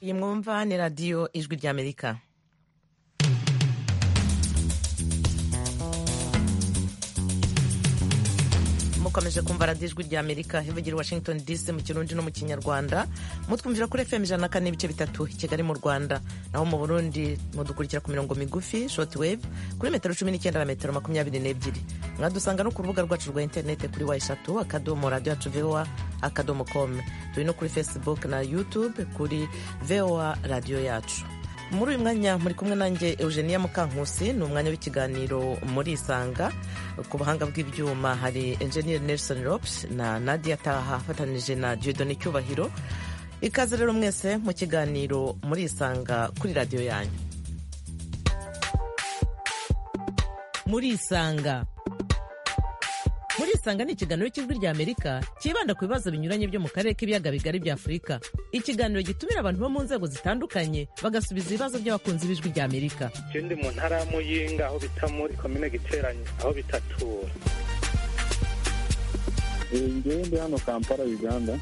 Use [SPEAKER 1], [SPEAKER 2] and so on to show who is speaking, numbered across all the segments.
[SPEAKER 1] iyi mwumva ni radiyo ijwi ry'amerika mukomeje kumva radiyo ijwi ry'amerika ivugira washington dc mu kirundi no mu kinyarwanda mutwumvira kuri fm ijana na kane n'ibice bitatu i kigali mu rwanda naho mu burundi mudukurikira ku mirongo migufi shoti wave kuri metero cumi n'icyenda na metero makumyabiri n'ebyiri mwadusanga no ku rubuga rwacu rwa interinete kuri wa eshatu akadomo radiyo yacu voa akadomo komu turi no kuri facebook na youtube kuri voa radiyo yacu muri uyu mwanya muri kumwe nanjye eugenia mukankusi ni umwanya w'ikiganiro muri isanga ku buhanga bw'ibyuma hari enjeniyeri nelson ropes na nadia taha afatanije na jodoni cyubahiro ikaze rero mwese mu kiganiro muri isanga kuri radiyo yanyu muri isanga muri isanga ni ikiganiro cy'ijwi rya amerika cyibanda ku bibazo binyuranye byo mu karere k'ibiyaga bigari bya afurika ikiganiro gitumira abantu bo mu nzego zitandukanye bagasubiza ibibazo by'abakunzi b'ijwi rya amerika
[SPEAKER 2] ikindi mu ntara y'amuyinga aho bita muri komine giteranye aho bitatura
[SPEAKER 3] ngende hano kampala uganda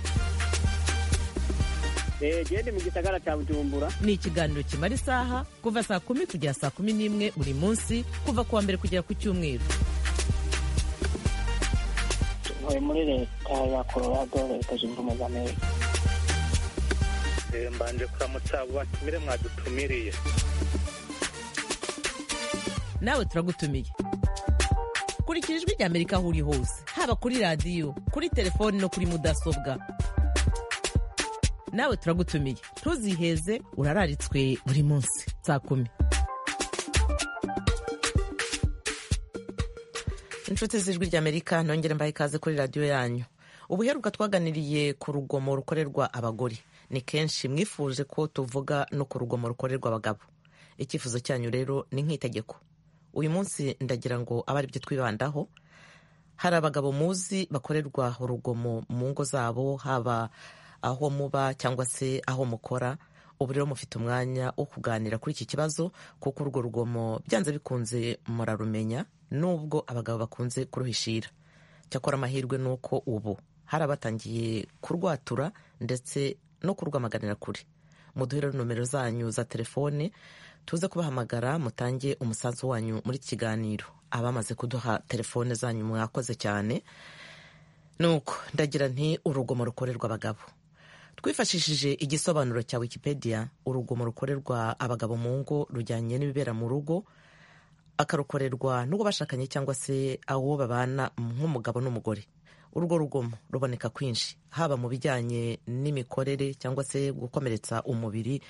[SPEAKER 4] gende mu gisagara cya bujumbura
[SPEAKER 1] ni ikiganiro kimara isaha kuva saa kumi kugera saa kumi n'imwe buri munsi kuva ku wa mbere kugera ku cyumweru
[SPEAKER 5] ntuye muri leta ya colorado leta zunze ubumwe za amerika
[SPEAKER 2] mbanje kuramutsa abo batumire mwadutumiriye
[SPEAKER 1] nawe turagutumiye kurikira ijwi rya amerika aho uri hose haba kuri radiyo kuri telefoni no kuri mudasobwa nawe turagutumiye ntuziheze urararitswe buri munsi saa kumi inshuti z'ijwi ry'amerika nongere mbaha ikaze kuri radiyo yanyu ubuheruka twaganiriye ku rugomo rukorerwa abagore ni kenshi mwifuje ko tuvuga no ku rugomo rukorerwa abagabo icyifuzo cyanyu rero ni nk'itegeko uyu munsi ndagira ngo abe aribyo twibandaho hari abagabo muzi bakorerwa urugomo mu ngo zabo haba aho muba cyangwa se aho mukora ubu rero mufite umwanya wo kuganira kuri iki kibazo kuko urwo rugomo byanze bikunze murarumenya nubwo abagabo bakunze kuruhishira cyakora amahirwe ni uko ubu hari abatangiye kurwatura ndetse no kurwamaganira kure muduhere nomero zanyu za telefone tuze kubahamagara mutange umusanzu wanyu muri iki kiganiro abamaze kuduha telefone zanyu mwakoze cyane nuko ndagira nti urugomo rukorerwa abagabo twifashishije igisobanuro cya wikipedia urugomo rukorerwa abagabo mu ngo rujyanye n'ibibera mu rugo akarukorerwa n'uwo bashakanye cyangwa se awo babana nk'umugabo n'umugore urwo rugomo ruboneka kwinshi haba mu bijyanye n'imikorere cyangwa se gukomeretsa umubiri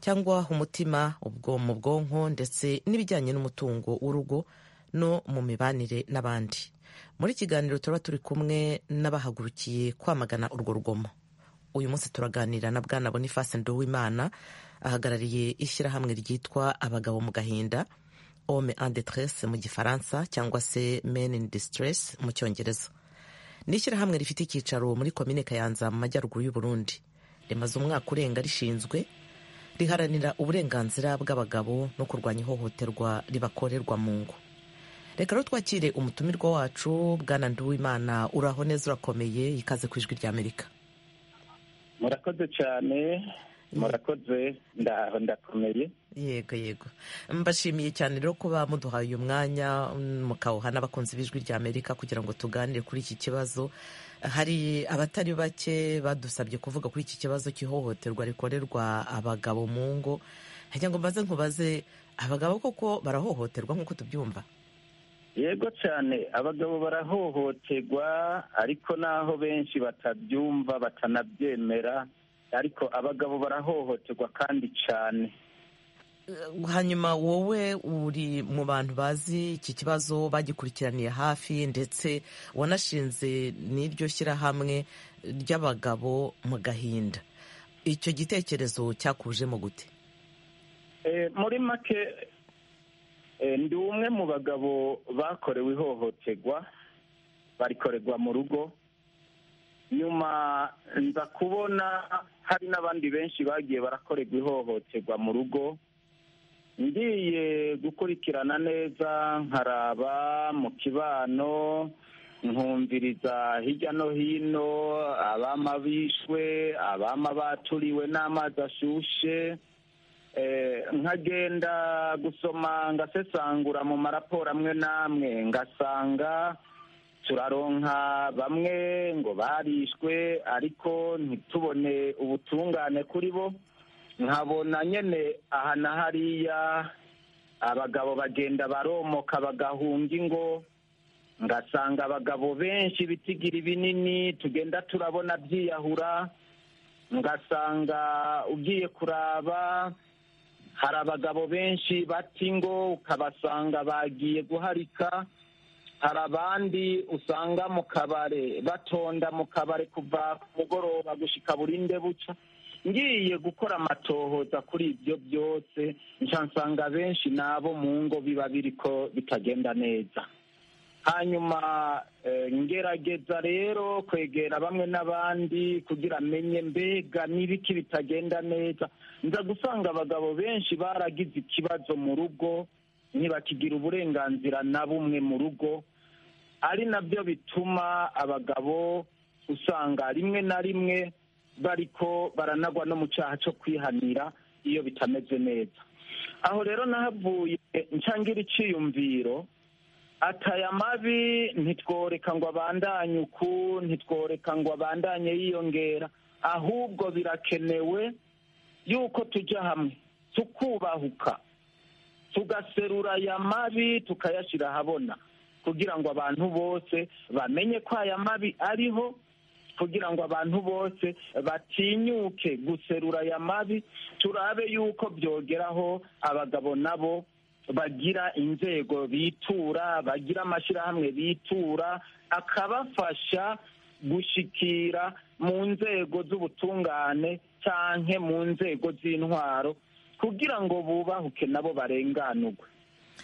[SPEAKER 1] cyangwa umutima ubwo mu bwonko ndetse n'ibijyanye n'umutungo w'urugo no mu mibanire n'abandi muri kiganiro tuba turi kumwe n'abahagurukiye kwamagana urwo rugomo uyu munsi turaganira na bwana boniface nduwimana ahagarariye ishyirahamwe ryitwa abagabo mu gahinda homme en détresse mu gifaransa cyangwa se men in distress mu cyongereza ni ishyirahamwe rifite icyicaro muri komine kayanza mu majyaruguru y'u Burundi rimaze umwaka urenga rishinzwe riharanira uburenganzira bw'abagabo no kurwanya ihohoterwa ribakorerwa mu ngo reka rero twakire umutumirwa wacu bwana nduwimana uraho neza urakomeye ikaze ku ijwi rya amerika
[SPEAKER 3] murakoze cyane murakoze ndaho ndakomeye
[SPEAKER 1] yego yego mbashimiye cyane rero kuba muduhaye uyu mwanya mukawuha n'abakunzi b'ijwi rya amerika kugira ngo tuganire kuri iki kibazo hari abatari bake badusabye kuvuga kuri iki kibazo cy'ihohoterwa rikorerwa abagabo mu ngo ngira ngo mbaze nkubaze abagabo koko barahohoterwa nk'uko tubyumva
[SPEAKER 3] yego cyane abagabo barahohoterwa ariko n'aho benshi batabyumva batanabyemera ariko abagabo barahohoterwa kandi cyane
[SPEAKER 1] hanyuma wowe uri mu bantu bazi iki kibazo bagikurikiraniye hafi ndetse wanashinze n'iryo shyirahamwe ry'abagabo mu gahinda icyo gitekerezo cyakujemo gute
[SPEAKER 3] muri make ndi umwe mu bagabo bakorewe ihohoterwa barikorerwa mu rugo nyuma nza kubona hari n'abandi benshi bagiye barakorerwa ihohoterwa mu rugo ngiye gukurikirana neza nkaraba mu kibano nkumviriza hirya no hino abama bishwe abama baturiwe n'amazi ashushe Eh, nkagenda gusoma ngasesangura mu maraporo amwe n'amwe ngasanga turaronka bamwe ngo barishwe ariko ntitubone ubutungane kuri bo nkabona nyene aha na hariya abagabo bagenda baromoka bagahunga ingo ngasanga abagabo benshi bitigiri binini tugenda turabona byiyahura ngasanga ugiye kuraba hari abagabo benshi bata ingo ukabasanga bagiye guharika hari abandi usanga mu kabare batonda mu kabare kuva ku mugoroba gushika burinde buca ngiye gukora amatohoza kuri ibyo byose nca nsanga benshi n'abo mu ngo biba biriko bitagenda neza hanyuma eh, ngerageza rero kwegera bamwe n'abandi kugira menye mbega n'ibiki bitagenda neza nza gusanga abagabo benshi baragize ikibazo mu rugo ntibakigira uburenganzira na bumwe mu rugo ari nabyo bituma abagabo usanga rimwe na rimwe bariko baranagwa no mu cyaha cyo kwihanira iyo bitameze neza aho rero nahavuye ncangira icyiyumviro ataya mabi ntitworeka ngo abandanye uku ntitworeka ngo abandanye yiyongera ahubwo birakenewe yuko tujya hamwe tukubahuka tugaserura aya mabi tukayashyira ahabona kugira ngo abantu bose bamenye ko aya mabi ariho kugira ngo abantu bose batinyuke guserura aya mabi turabe yuko byogeraho abagabo nabo bagira inzego bitura bagira amashyirahamwe bitura akabafasha gushikira mu nzego z'ubutungane cyangwa mu nzego z'intwaro kugira ngo bubahuke nabo barenganurwe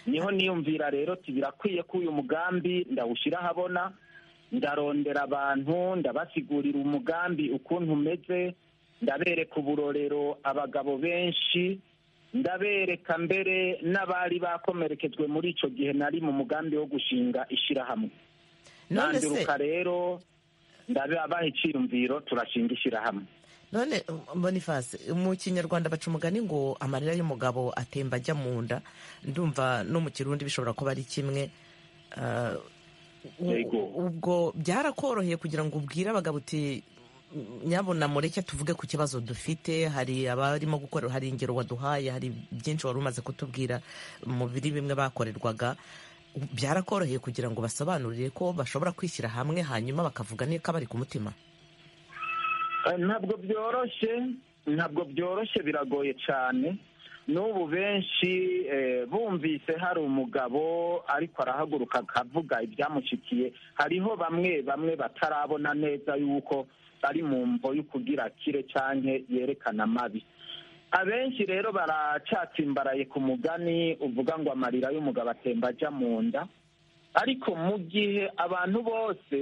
[SPEAKER 3] niho niyumvira rero birakwiye ko uyu mugambi ndawushyira ahabona ndarondera abantu ndabasigurira umugambi ukuntu umeze ndabereka uburorero abagabo benshi ndabereka mbere n'abari bakomerekejwe muri icyo gihe nari mu mugambi wo gushinga ishyirahamwe
[SPEAKER 1] none se
[SPEAKER 3] nanduruka rero ndabaha icyiyumviro turashinga ishyirahamwe
[SPEAKER 1] none um, boniface mu kinyarwanda baca umugani ngo amarira y'umugabo atemba ajya mu nda ndumva no mu kirundi bishobora kuba ari kimwe Ah, u-
[SPEAKER 3] Yego.
[SPEAKER 1] ubwo byarakoroheye kugira ngo ubwire abagabo uti nyabona mureke tuvuge ku kibazo dufite hari abarimo gukora hari ingero waduhaye hari byinshi wari umaze kutubwira mu biri bimwe bakorerwaga byarakoroheye kugira ngo basobanurire ko bashobora kwishyira hamwe hanyuma bakavuga niko bari ku mutima
[SPEAKER 3] Eh, ntabwo byoroshye ntabwo byoroshye biragoye cyane n'ubu benshi eh, bumvise hari umugabo ariko arahaguruka akavuga ibyamushyikiye hariho bamwe bamwe batarabona neza yuko ari mu mvo y'ukugira akire cyangwa yerekana amabi abenshi rero baracyatsimbaraye ku mugani uvuga ngo amarira y'umugabo atemba ajya mu nda ariko mu gihe abantu bose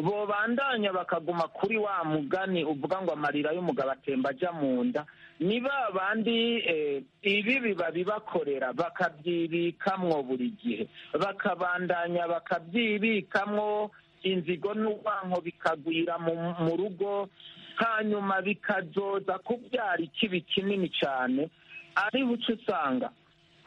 [SPEAKER 3] bobandanya bakaguma kuri wa mugani uvuga ngo amarira y'umugabo atemba ajya mu nda ni ba bandi eh, ibibi babibakorera bakabyibikamwo buri gihe bakabandanya bakabyibikamwo inzigo n'urwanko bikagwira mu, mu rugo hanyuma bikazoza kubyara ikibi kinini cyane ariho uca usanga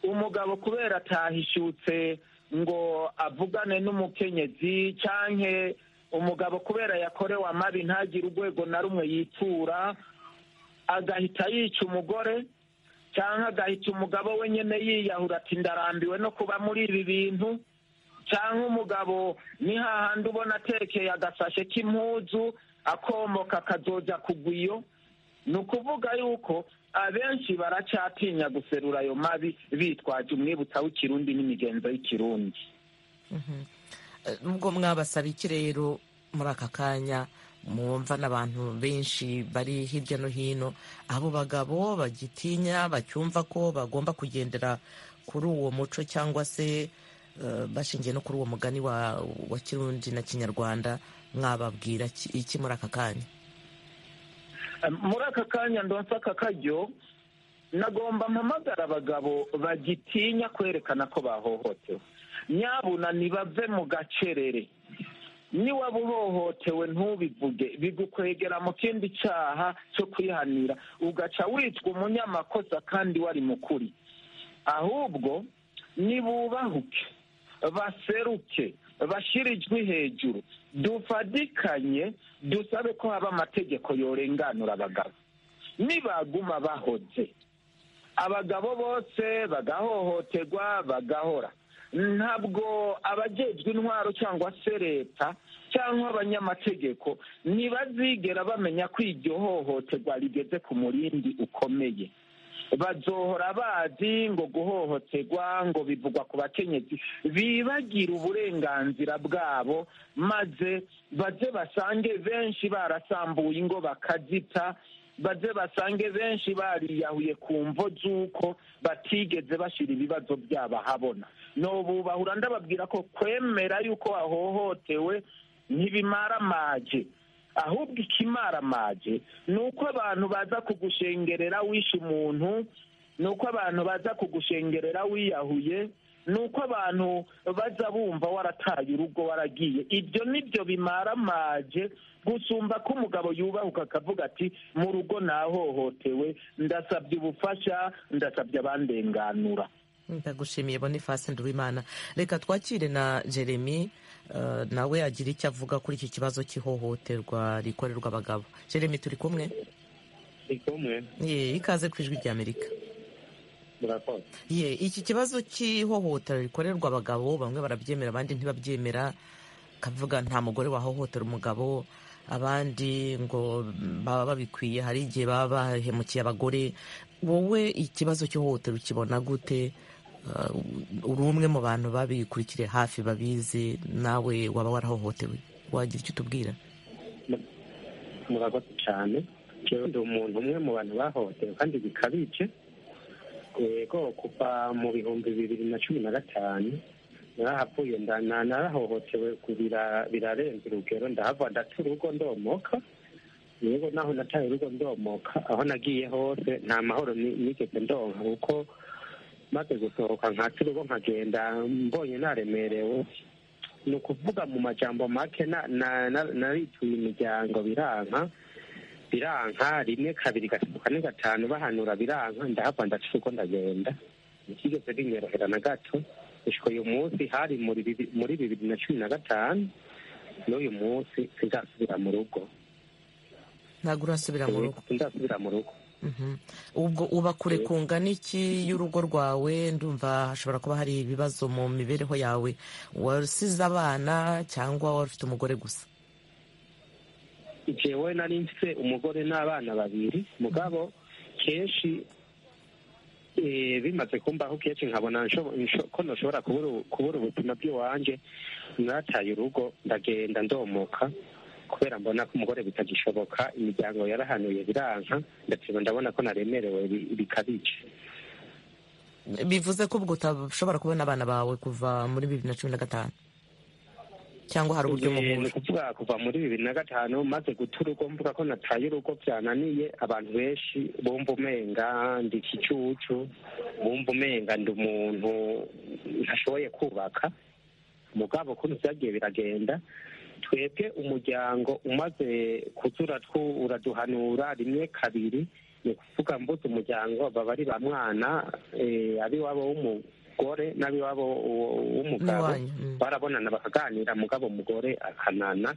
[SPEAKER 3] umugabo kubera atahishutse ngo avugane n'umukenyezi cyanke umugabo kubera yakorewe amabi ntagire urwego na rumwe yitura agahita yica umugore cyangwa agahita umugabo we nyine yiyahura ati ndarambiwe no kuba muri ibi bintu cyangwa umugabo ni hahandi ubona atekeye agasashe k'impuzu akomoka akazoza kugwa iyo ni ukuvuga yuko abenshi baracyatinya guserura ayo mabi bitwaje umwibutsa w'ikirundi n'imigenzo y'ikirundi
[SPEAKER 1] Eh, nubwo mwabasaba iki rero muri aka kanya mwumva n'abantu benshi bari hirya no hino abo bagabo bagitinya bacyumva ko bagomba kugendera kuri uwo muco cyangwa se eh, bashingiye no kuri uwo mugani wa, wa kirundi na kinyarwanda mwababwira iki- iki muri aka kanya
[SPEAKER 3] muri aka kanya ndonsa aka karyo nagomba mpamagara abagabo bagitinya kwerekana ko bahohotewe nyabuna ntibave mu gacerere niba ubohotewe ntubivuge bigukwegera mu kindi cyaha cyo kwihanira ugaca witwa umunyamakosa kandi wari mukuri ahubwo nibubahuke baseruke bashyire ijwi hejuru dufadikanye dusabe ko haba amategeko yorenganura abagabo nibaguma bahoze abagabo bose bagahohoterwa bagahora ntabwo abajejwe intwaro cyangwa se leta cyangwa abanyamategeko ntibazigera bamenya ko iryo hohoterwa rigeze ku murindi ukomeye bazohora bazi ngo guhohoterwa ngo bivugwa ku bakenyezi bibagira uburenganzira bwabo maze baze basange benshi barasambuye ingo bakazita baze basange benshi bariyahuye ku mvo z'uko batigeze bashyira ibibazo byabo ahabona nobubahura ndababwira ko kwemera yuko wahohotewe ntibimaramaje ahubwo ikimaramaje ni uko abantu baza kugushengerera wishe umuntu ni uko abantu baza kugushengerera wiyahuye ni uko abantu baza bumva warataye urugo waragiye ibyo nibyo bimaramaje gusumba ko umugabo yubahuka akavuga ati mu rugo nahohotewe ndasabye ubufasha ndasabye abandenganura
[SPEAKER 1] ndagushimiye boniface nduwimana reka twakire na jeremy nawe agira icyo avuga kuri iki kibazo cy'ihohoterwa rikorerwa abagabo jeremy turi kumwe
[SPEAKER 6] turi kumwe
[SPEAKER 1] ye ikaze ku ijwi rya amerika
[SPEAKER 6] murakoze
[SPEAKER 1] ye iki kibazo cy'ihohotera rikorerwa abagabo bamwe barabyemera abandi ntibabyemera kavuga nta mugore wahohotera umugabo abandi ngo baba babikwiye hari igihe baba bahemukiye abagore wowe ikibazo cy'ihohotera ukibona gute uri umwe mu bantu babikurikire hafi babizi nawe waba warahohotewe wagira icyo utubwira
[SPEAKER 6] murakoze cyane njyewe ndi umuntu umwe mu bantu bahohotewe kandi bikabije yego kuva mu bihumbi bibiri na cumi na gatanu narahavuye narahohotewe birarenze urugero ndahava ndata urugo ndomoka yego naho nataye urugo ndomoka aho nagiye hose nta mahoro nigeze ndonka kuko maze gusohoka nkata urugo nkagenda mbonye naremerewe ni ukuvuga mu majambo make narituye imiryango biranka biranka rimwe kabiri gatatu kane gatanu bahanura biranka ndahava ndaca urugo ndagenda ntikigeze binyorohera na gato gushika uyu munsi hari muri bibiri na cumi na gatanu n'uyu munsi sinzasubira mu rugo
[SPEAKER 1] ntabwo urasubira mu rugo
[SPEAKER 6] sinzasubira mu rugo
[SPEAKER 1] ubwo uba kure kungana iki y'urugo rwawe ndumva hashobora kuba hari ibibazo mu mibereho yawe wasize abana cyangwa wari ufite umugore gusa
[SPEAKER 6] jewe nari mfite umugore n'abana babiri mugabo kenshi bimaze kumbaho kenshi nkabona ko nashobora kubura ubuzima bw'iwanjye mwataye urugo ndagenda ndomoka kubera mbona ko umugore bitagishoboka imiryango yarahanuye biranka ndetse ndabona ko naremerewe bikabije
[SPEAKER 1] bivuze ko ubwo utabashobora kubona abana bawe kuva muri bibiri na cumi na gatanu cyangwa hari uburyo
[SPEAKER 6] ni ukuvuga kuva muri bibiri na gatanu maze guta urugo mvuga ko nataye urugo byananiye abantu benshi bumva umenga ndi ikicucu bumva umenga ndi umuntu ntashoboye kubaka mugabo ukuntu byagiye biragenda twebwe umuryango umaze kuzura uraduhanura rimwe kabiri ni ukuvuga mbuze umuryango baba ari ba mwana ab'iwabo w'umugore n'ab'iwabo w'umugabo barabonana bakaganira mugabo umugore akanana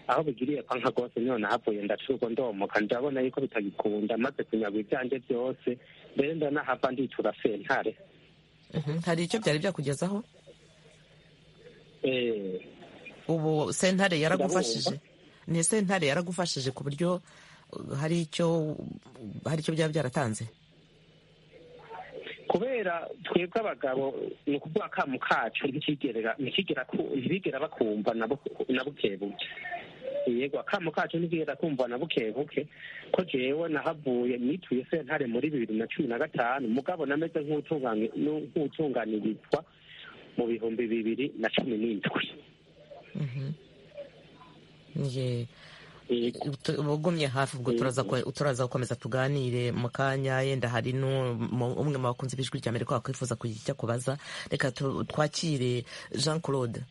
[SPEAKER 6] aho bigiriye panka rwose none havuye ndacurwa ndomoka ndabona yuko bitagikunda maze kunyagwa ibyanjye byose mbere ndanahava nditura sentare
[SPEAKER 1] hari icyo byari byakugezaho ubu sentare yaragufashije ni sentare yaragufashije ku buryo hari icyo hari icyo byaba byaratanze
[SPEAKER 6] kubera twebwe abagabo ni ukuvuga akamu kacu ntibigera bakumva na buke buke yego akamu kacu ntibigera kumva na buke buke ko jewe nahavuye nituye sentare muri bibiri na cumi na gatanu mugabo nameze nk'utunganirizwa mu bihumbi bibiri na cumi n'indwi
[SPEAKER 1] ugumye hafi ubwo turaza gukomeza tuganire mu kanya yenda hari umwe mu bakunzi b'ijwi rya mbere wakwifuza kugira icyo akubaza reka twakire jean claude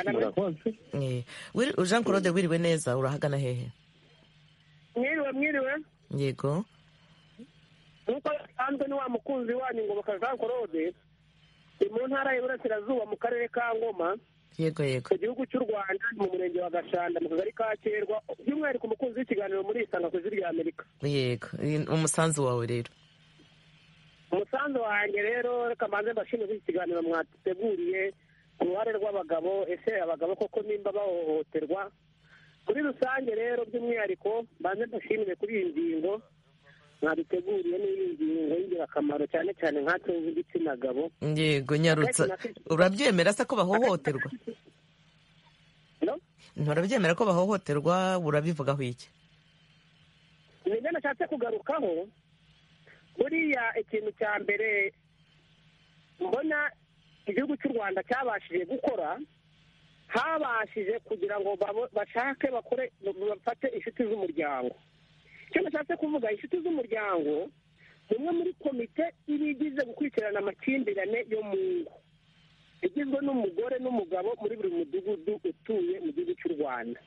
[SPEAKER 6] murakoze
[SPEAKER 1] Eh, wiri- jean claude wiriwe neza urahagana hehe
[SPEAKER 5] mwiriwe mwiriwe
[SPEAKER 1] yego
[SPEAKER 5] nk'uko bisanzwe ni wa mukunzi wanyu ngo bakajean claude ni mu ntara y'iburasirazuba mu karere ka ngoma
[SPEAKER 1] yego yego
[SPEAKER 5] mu gihugu cy'u rwanda ni mu murenge wa gashanda mu kagari ka kerwa by'umwihariko umukunzi w'ikiganiro muri isanga ku ijwi rya amerika
[SPEAKER 1] yego Eh, umusanzu wawe rero
[SPEAKER 5] umusanzu wanjye rero reka mbanze mbashimire kuri iki kiganiro mwateguriye ku ruhare rw'abagabo ese abagabo koko nimba bahohoterwa muri rusange rero by'umwihariko mbanze mbashimire kuri iyi ngingo mwaduteguriye n'iyi ngingo y'ingirakamaro cyane cyane nkatwe b'igitsina gabo
[SPEAKER 1] yego nyarutsa urabyemera se ko bahohoterwa
[SPEAKER 5] No?
[SPEAKER 1] nturabyemera ko bahohoterwa urabivugaho iki
[SPEAKER 5] nibyo nashatse kugarukaho buriya ikintu cya mbere mbona igihugu cy'u rwanda cyabashije gukora habashije kugira ngo babo- bashake bakore bafate inshuti z'umuryango icyo nashatse kuvuga inshuti z'umuryango ni imwe muri komite iba igize gukurikirana amakimbirane yo mu ngo igizwe n'umugore n'umugabo muri buri mudugudu utuye mu gihugu cy'u rwanda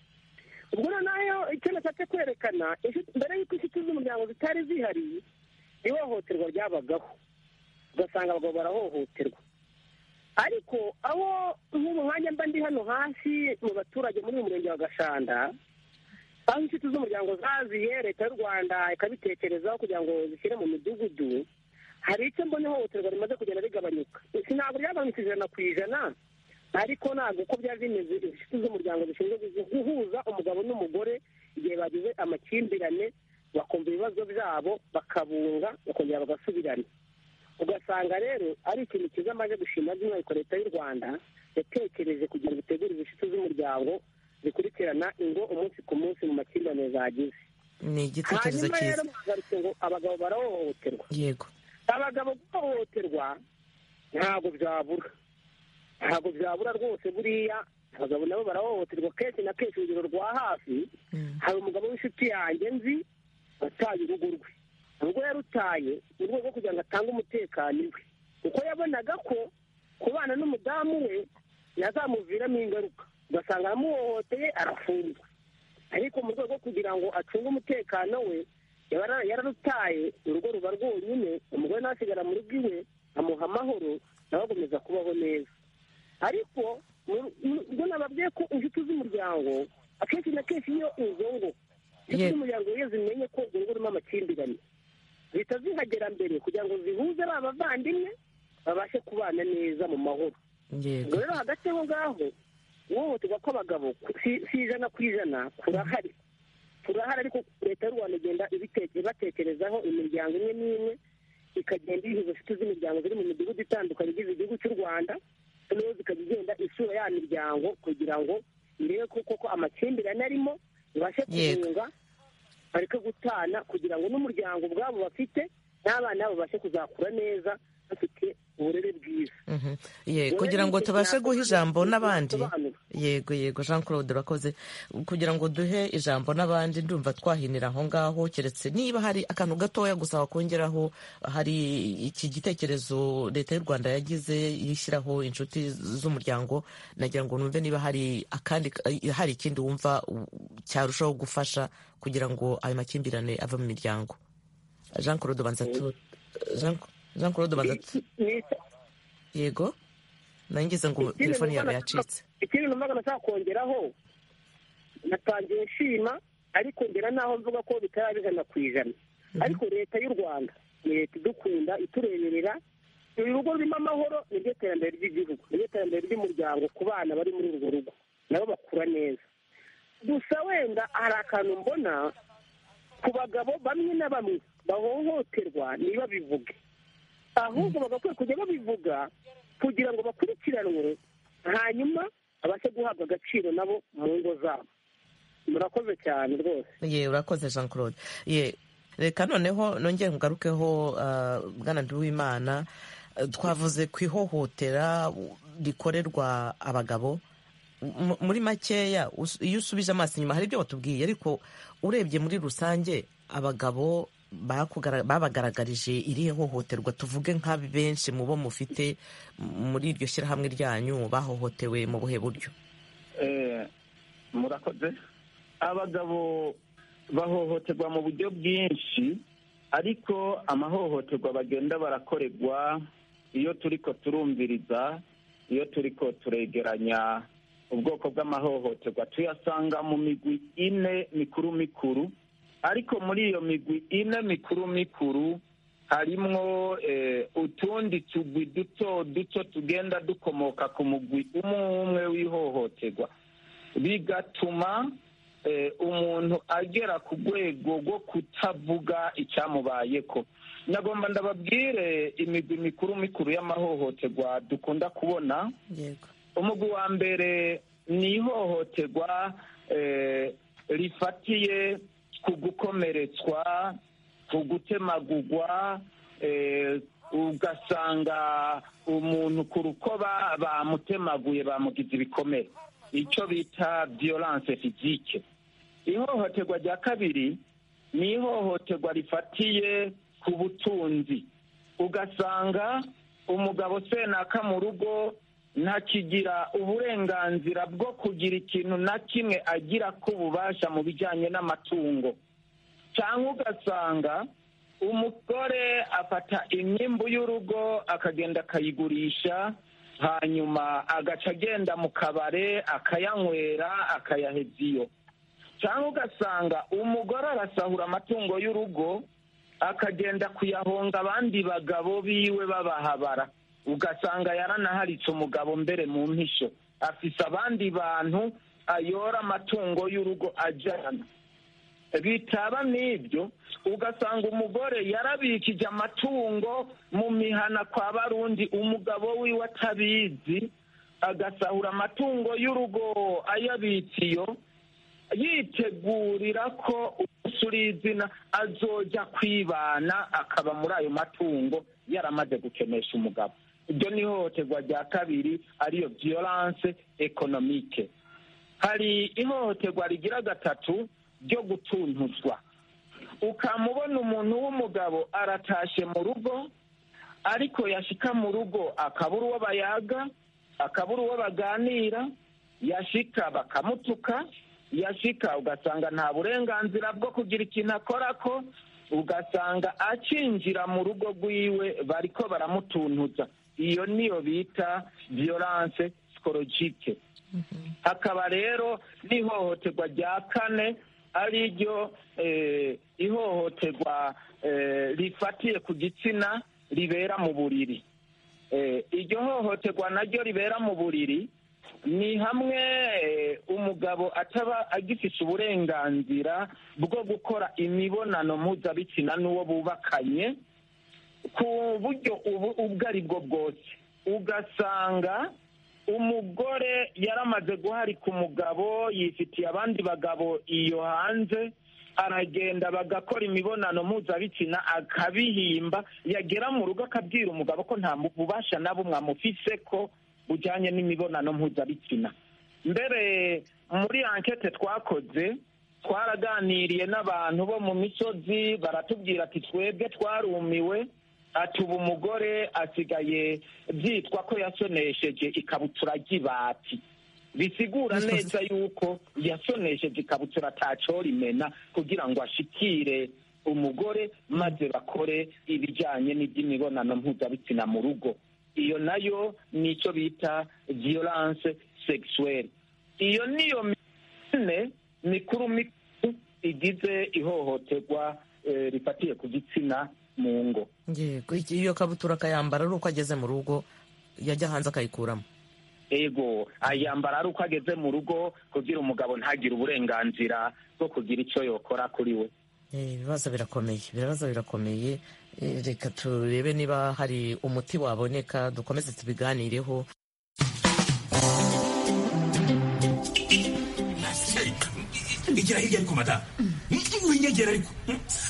[SPEAKER 5] ubwo noneho icyo nashatse kwerekana inshuti- mbere y'uko inshuti z'umuryango zitari zihari ihohoterwa ryabagaho ugasanga abagabo barahohoterwa ariko aho nk'ubu mwanya mba ndi hano hasi mu baturage muri uyu murenge wa gashanda aho inshuti z'umuryango zaziye leta y'u rwanda ikabitekerezaho kugira ngo zishyire mu midugudu hari icyo mbona ihohoterwa rimaze kugenda rigabanyuka ntabwo ryagabanutse ijana ku ijana ariko ntabwo uko byari bimeze inshuti z'umuryango zishinzwe guhuza umugabo n'umugore igihe bagize amakimbirane bakumva ibibazo byabo bakabunga bakongera bagasubirana ugasanga rero ari ikintu cyiza amaze gushima by'umwihariko leta y'u rwanda yatekereje kugira ngo itegure inshuti z'umuryango zikurikirana ingo umunsi ku munsi mu makimbirane zagize
[SPEAKER 1] ni igitekerezo
[SPEAKER 5] hanyuma rero
[SPEAKER 1] cyiza
[SPEAKER 5] mwagarutse ngo abagabo barahohoterwa
[SPEAKER 1] yego
[SPEAKER 5] abagabo guhohoterwa ntabwo byabura ntabwo byabura rwose buriya abagabo nabo barahohoterwa kenshi na kenshi urugero rwa hafi
[SPEAKER 1] Mm.
[SPEAKER 5] hari umugabo w'inshuti yanjye nzi wataye urugo rwe ubwo yarutaye mu rwego rwo kugira ngo atange umutekano iwe kuko yabonaga ko kubana n'umudamu we yazamuviramo ingaruka ugasanga aramuhohoteye arafungwa ariko mu rwego rwo kugira ngo acunge umutekano we yara- yararutaye urugo ruba rwonyine umugore ntasigara mu rugo iwe amuha amahoro nawe akomeza kubaho neza ariko mu- mu- ubwo nababwiye ko inshuti z'umuryango akenshi na kenshi iyo izo ngo inshuti
[SPEAKER 1] Ye-
[SPEAKER 5] z'umuryango iyo zimenye ko urugo rurimo amakimbirane zihita zihagera mbere kugira ngo zihuze ba bavandimwe babashe kubana neza mu mahoro ubwo
[SPEAKER 1] yego
[SPEAKER 5] rero hagati aho ngaho ihohoterwa kw'abagabo ku- si si ijana ku ijana kurahari turahari ariko leta y'u rwanda igenda ibiteke- ibatekerezaho imiryango imwe n'imwe ikagenda iyihuza inshuti z'imiryango ziri mu midugudu itandukanye igize igihugu cy'u rwanda noneho zikajya igenda isura ya miryango kugira ngo irebe ko koko amakimbirane arimo ibashe
[SPEAKER 1] Yego.
[SPEAKER 5] kubunga bareke gutana kugira ngo n'umuryango ubwabo bafite n'abana babo babashe kuzakura neza bafite uburere bwiza
[SPEAKER 1] Mhm. Ye, kugira ngo tubashe guha ijambo n'abandi yego yego jean claude urakoze kugira ngo duhe ijambo n'abandi ndumva twahinira aho ngaho keretse niba hari akantu gatoya gusa wakongeraho hari iki gitekerezo leta y'u rwanda yagize yishyiraho inshuti z'umuryango nagira ngo numve niba hari akandi hari ikindi wumva u- cyarushaho gufasha kugira ngo ayo makimbirane ave mu miryango jean claude banza tu- Jean- jean claude banza tu-
[SPEAKER 5] Ni-
[SPEAKER 1] yego nangize ngo telefoni yawe yacitse
[SPEAKER 5] ikindi numvaga nashaka kongeraho natangiye nshima ariko ngera naho mvuga ko bitaraba ijana ku ijana ariko leta y'u rwanda ni leta idukunda itureberera uru rugo rurimo amahoro niryo terambere ry'igihugu niryo terambere ry'umuryango ku bana bari muri urwo rugo nabo bakura neza gusa wenda hari akantu mbona ku bagabo bamwe na bamwe bahohoterwa ntibabivuge ahubwo bagakwiye kujya babivuga kugira ngo bakurikiranwe hanyuma babashe guhabwa agaciro nabo mu ngo zabo murakoze cyane rwose
[SPEAKER 1] ye urakoze jean claude ye reka noneho nongere ngarukeho ah, bwana nduwimana Eh, twavuze ku ihohotera rikorerwa abagabo M- muri makeya us- iyo usubije amaso inyuma hari ibyo watubwiye ariko urebye muri rusange abagabo bakugara- babagaragarije irihe hohoterwa tuvuge nka benshi mu bo mufite m- muri iryo shyirahamwe ryanyu bahohotewe mu buhe buryo
[SPEAKER 3] murakoze abagabo bahohoterwa mu buryo bwinshi ariko amahohoterwa bagenda barakorerwa iyo turi ko turumviriza iyo turi ko turegeranya ubwoko bw'amahohoterwa tuyasanga mu migwi ine mikuru mikuru ariko muri iyo migwi ine mikuru mikuru harimwo utundi tugwi duto duto tugenda dukomoka ku mugwi umwe umwe w'ihohoterwa bigatuma umuntu agera ku rwego rwo kutavuga icyamubayeko nagomba ndababwire imigwi mikuru mikuru y'amahohoterwa dukunda kubona
[SPEAKER 1] yego
[SPEAKER 3] umugwi wa mbere ni ihohoterwa rifatiye ku gukomeretswa ku gutemagurwa ugasanga umuntu ku rukoba bamutemaguye bamugize ibikomere icyo bita violence fizike ihohoterwa rya kabiri ni ihohoterwa rifatiye ku butunzi ugasanga umugabo senaka mu rugo ntakigira uburenganzira bwo kugira ikintu na kimwe agira ko ububasha mu bijyanye n'amatungo cyangwa ugasanga umugore afata imyimbu y'urugo akagenda akayigurisha hanyuma agaca agenda mu kabare akayanywera akayaheza iyo cyangwa ugasanga umugore arasahura amatungo y'urugo akagenda kuyahonga abandi bagabo biwe babahabara ugasanga yaranaharitse umugabo mbere mu mpisho afise abandi bantu ayora amatungo y'urugo ajyana bitaba n'ibyo ugasanga umugore yarabikije amatungo mu mihana kwa barundi umugabo wiwe atabizi agasahura amatungo y'urugo ayabitse iyo yitegurira ko umunsi uri izina azojya kwibana akaba muri ayo matungo yaramaze gukenesha umugabo iryo ni ihohoterwa rya kabiri ariyo violence economique hari ihohoterwa rigira gatatu ryo gutuntuzwa ukamubona umuntu w'umugabo aratashe mu rugo ariko yashika mu rugo akabura uwo bayaga akabura uwo baganira yashika bakamutuka yashika ugasanga nta burenganzira bwo kugira ikintu akora ko ugasanga akinjira mu rugo rwiwe bariko baramutuntuza iyo niyo bita violence sikorogike hakaba rero n'ihohoterwa rya kane ari ryo ihohoterwa rifatiye ku gitsina ribera mu buriri iryo hohoterwa naryo ribera mu buriri ni hamwe umugabo ataba agifite uburenganzira bwo gukora imibonano mpuzabitsina n'uwo bubakanye ku buryo ubwo ari bwo bwose ugasanga umugore yaramaze guharika umugabo yifitiye abandi bagabo iyo hanze aragenda bagakora imibonano mpuzabitsina akabihimba yagera mu rugo akabwira umugabo ko nta bubasha na bumwe amufise ko bujyanye n'imibonano mpuzabitsina mbere muri ankete twakoze twaraganiriye n'abantu bo mu misozi baratubwira ati twebwe twarumiwe ati ubu umugore asigaye byitwa ko yasonesheje ikabutura ry'ibati bisigura neza yuko yasonesheje ikabutura atacorimena kugira ngo ashikire umugore maze bakore ibijyanye n'iby'imibonano mpuzabitsina mu rugo iyo nayo ni icyo bita violence sexuelle iyo niyo mine mikuru mikuru igize ihohoterwa rifatiye ku gitsina mu ngo
[SPEAKER 1] yego iyo kabutura akayambara ari uko ageze mu rugo yajya hanze akayikuramo
[SPEAKER 3] ego ayambara ari uko ageze mu rugo kugira umugabo ntagire uburenganzira bwo kugira icyo yokora kuri we
[SPEAKER 1] ibibazo birakomeye ibibazo birakomeye reka turebe niba hari umuti waboneka dukomeze tubiganireho
[SPEAKER 7] igira hirya ariko mata inyegera ariko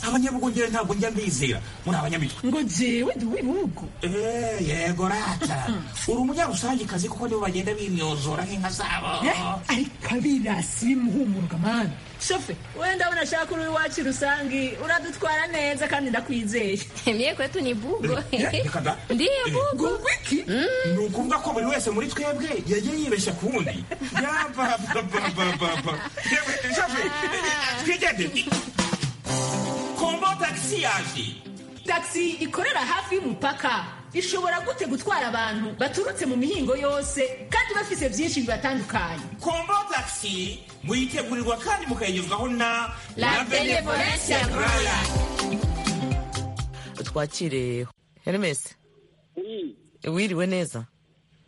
[SPEAKER 7] abanyabugongera ntabwo njya mbizera muri abanyamitwe
[SPEAKER 8] ngo nzewe ndi uw'ibihugu
[SPEAKER 7] Eh, yego rata uri umunyarusange kazi kuko nibo bagenda bimyozora nk'inka zabo
[SPEAKER 8] ariko abirasi bimuhumuruka mwana
[SPEAKER 9] shofe wenda ndabona shaka uri iwacu rusange uradutwara neza kandi ndakwizeye
[SPEAKER 10] Mie kwetu ni bugo.
[SPEAKER 7] reka da
[SPEAKER 10] Ndiyo
[SPEAKER 8] ngo
[SPEAKER 10] bugo.
[SPEAKER 8] wiki
[SPEAKER 7] ni ukuvuga ko buri wese muri twebwe yagiye yibeshya ku wundi yabababababa twigende kombo tagisi yaje
[SPEAKER 9] tagisi ikorera hafi y'umupaka ishobora gute gutwara abantu baturutse mu mihingo yose kandi bafite byinshi bibatandukanye
[SPEAKER 7] kombo tagisi muyitegurirwa kandi mukayigezwaho na
[SPEAKER 9] La Benevolence ya Raya.
[SPEAKER 1] twakire hermes
[SPEAKER 4] iyi
[SPEAKER 1] wiriwe neza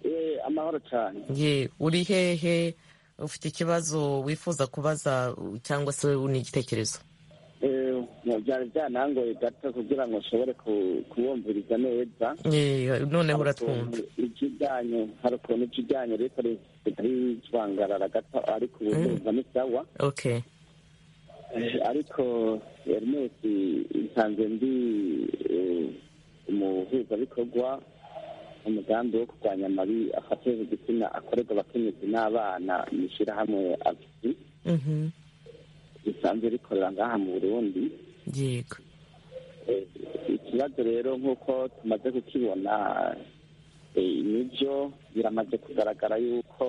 [SPEAKER 4] eh, amahoro cyane
[SPEAKER 1] ye uri hehe ufite ikibazo wifuza kubaza cyangwa se n'igitekerezo
[SPEAKER 4] Eh, byari byanangoye gato kugira ngo nshobore ku- kubumviriza neza
[SPEAKER 1] ye noneho uratwumva
[SPEAKER 4] ikijyanye hari ukuntu ikijyanye ariko ritarijwangarara gato ariko ubu ndumva ni sawa
[SPEAKER 1] okay
[SPEAKER 4] Eh, ariko Hermes nsanze ndi eh, umuhuzabikorwa umugambi wo kurwanya amabi afatira igitsina akorerwa abakenyezi n'abana mu ishyirahamwe afisi
[SPEAKER 1] Mhm.
[SPEAKER 4] risanzwe rikorera ngaha mu burundi
[SPEAKER 1] yego
[SPEAKER 4] Eh, ikibazo rero nk'uko tumaze kukibona eh, nibyo biramaze kugaragara yuko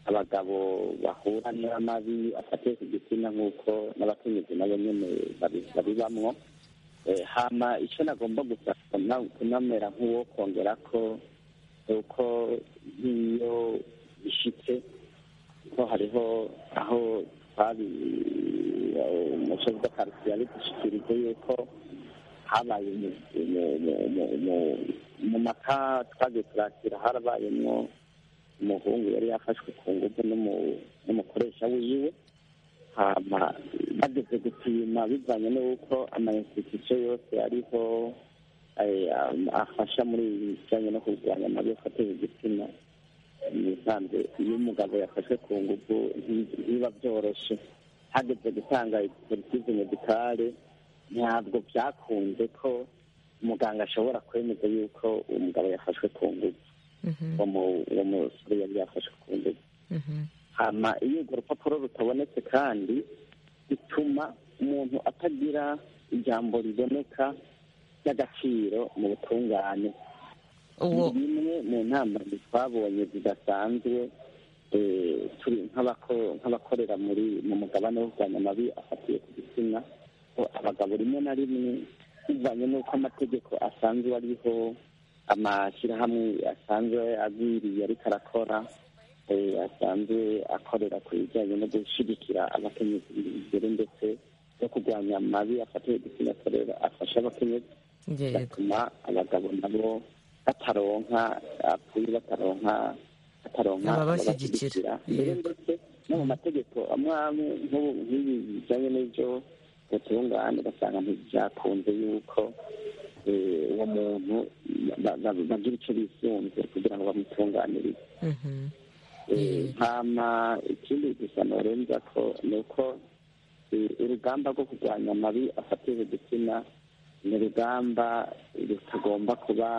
[SPEAKER 4] abagabo bahura n'amabi afatiye ku gitsina nk'uko n'abakenyezi nabo nyene babi- babibamwo Eh, hama icyo nagomba gusa kuna- kunamera nk'uwo kongera ko uko nk'iyo bishitse ko hariho aho twabi umuco bw'akarusho yari dushikirije yuko habaye mu- mu- mu- mu- mu- mu maka twagiye turakira harabayemo umuhungu yari yafashwe ku ngufu n'umu- n'umukoresha wiwe hama bageze gupima bivanye n'uko amainstitution yose ariho eh, am- afasha muri ibijyanye no kurwanya amabi afatira igitsina nisanze iyo umugabo yafashwe ku ngufu nti- ntibiba byoroshe hageze gutanga politize medikale ntabwo byakunze ko umuganga ashobora kwemeza yuko umugabo yafashwe ku ngufu uwo mu- uwo musore yari yafashwe ku ngufu hama iyo urwo rupapuro rutabonetse kandi bituma umuntu atagira ijambo riboneka ry'agaciro mu butungane ni
[SPEAKER 1] uwo
[SPEAKER 4] bimwe mu ntambwe twabonye zidasanzwe eh, turi nk'abako- nk'abakorera muri mu mugabane wo kurwanya amabi afatiye ku gitsina ko abagabo rimwe na rimwe bivanye n'uko amategeko asanzwe ariho amashyirahamwe asanzwe agwiriye ariko arakora eh, asanzwe akorera ku bijyanye no gushyigikira abakenyezi imbere ndetse no kurwanya amabi afatiye ku gitsina akorera afasha abakenyezi
[SPEAKER 1] yego
[SPEAKER 4] bigatuma abagabo nabo bataronka apfuye bataronka bataronka
[SPEAKER 1] Ababashyigikira.
[SPEAKER 4] mbere
[SPEAKER 1] Yego.
[SPEAKER 4] ndetse no mu mategeko amwe amwe nk'ubu nk'ibi bijyanye n'ibyo butungane ugasanga ntibyakunze yuko eh, uwo muntu ba- ba- bagira icyo bisunze kugira ngo bamutunganirize
[SPEAKER 1] Mhm.
[SPEAKER 4] Eh, hama ikindi gusa norenza ko ni uko eh, urugamba rwo kurwanya amabi afatira igitsina ni urugamba rutagomba kuba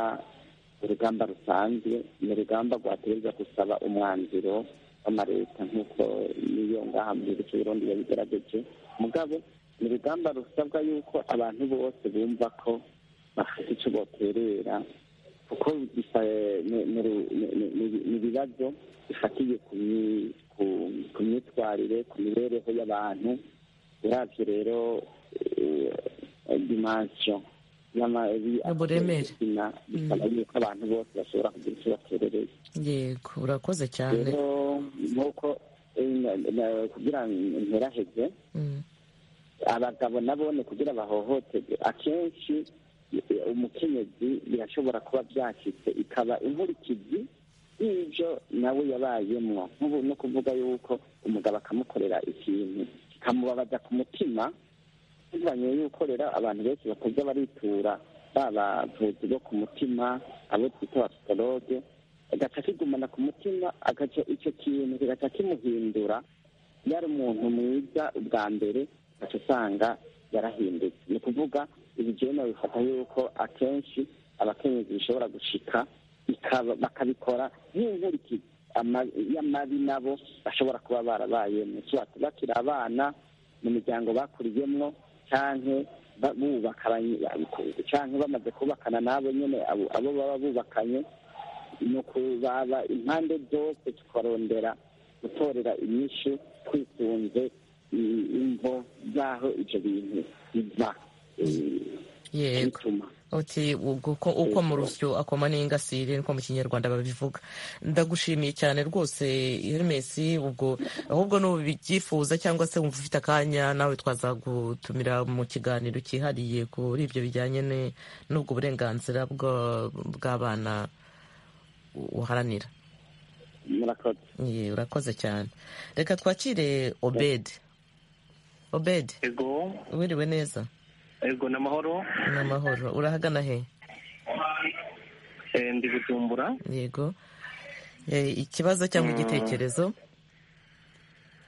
[SPEAKER 4] urugamba rusanzwe ni urugamba rwatereza gusaba umwanzuro w'amareta nk'uko niyo ngaha mu gihugu cy'u Burundi yabigerageje mugabo ni urugamba rusabwa yuko abantu bose bumva ko bafite icyo boterera kuko bisa- ni- ni- ni- ni- ni- ni ibibazo bifatiye ku myi- ku- ku myitwarire ku mibereho y'abantu uravye rero dimansiyo
[SPEAKER 1] Uburemere.
[SPEAKER 4] bisaba yuko abantu bose bashobora kugira icyo baterereye
[SPEAKER 1] yego urakoze cyane
[SPEAKER 4] rero nk'uko eh, na- na- kugira ngo nteraheze
[SPEAKER 1] Mm.
[SPEAKER 4] abagabo nabone kugira bahohoterwe akenshi eh, umukenyezi birashobora kuba byacitse ikaba inkurikizi y'ibyo nawe yabayemo nk'ubu no kuvuga yuko umugabo akamukorera ikintu kikamubabaza ku mutima bivanye yuko rero abantu benshi batajya baritura babavuzi bo ku mutima abo twita abapsikologe agaca kigumana ku mutima agaca icyo kintu kigaca kimuhindura yari umuntu mwiza ubwa mbere aca usanga yarahindutse ni ukuvuga ibi jewe nabifata yuko akenshi abakenyezi bishobora gushika ikaba- bakabikora nk'inkurikizi ama- y'amabi nabo bashobora kuba barabayemo kiwati bakiri abana mu miryango bakuriyemwo canke ba- bubaka abanye- abikungu, canke bamaze kubakana n'abo nyene abo- abo baba bubakanye ni ukubaba impande zose tukarondera gutorera inyishu twisunze i- imvo z'aho ibyo bintu biva eh,
[SPEAKER 1] yego
[SPEAKER 4] bituma
[SPEAKER 1] uti uko uko mu rusyo akoma n'ingasire niko mu kinyarwanda babivuga ndagushimiye cyane rwose Hermes ubwo ahubwo n'ubyifuza cyangwa se wumva ufite akanya nawe twazagutumira mu kiganiro cyihariye kuri ibyo bijyanye ne- n'ubwo burenganzira bwa- bw'abana uharanira
[SPEAKER 4] murakoze
[SPEAKER 1] Ye, urakoze cyane reka twakire obed obed
[SPEAKER 2] ego
[SPEAKER 1] wiriwe neza
[SPEAKER 2] ego ni amahoro
[SPEAKER 1] n'amahoro urahagana he
[SPEAKER 2] Eh, ndi bujumbura
[SPEAKER 1] yego Eh, ikibazo cyangwa igitekerezo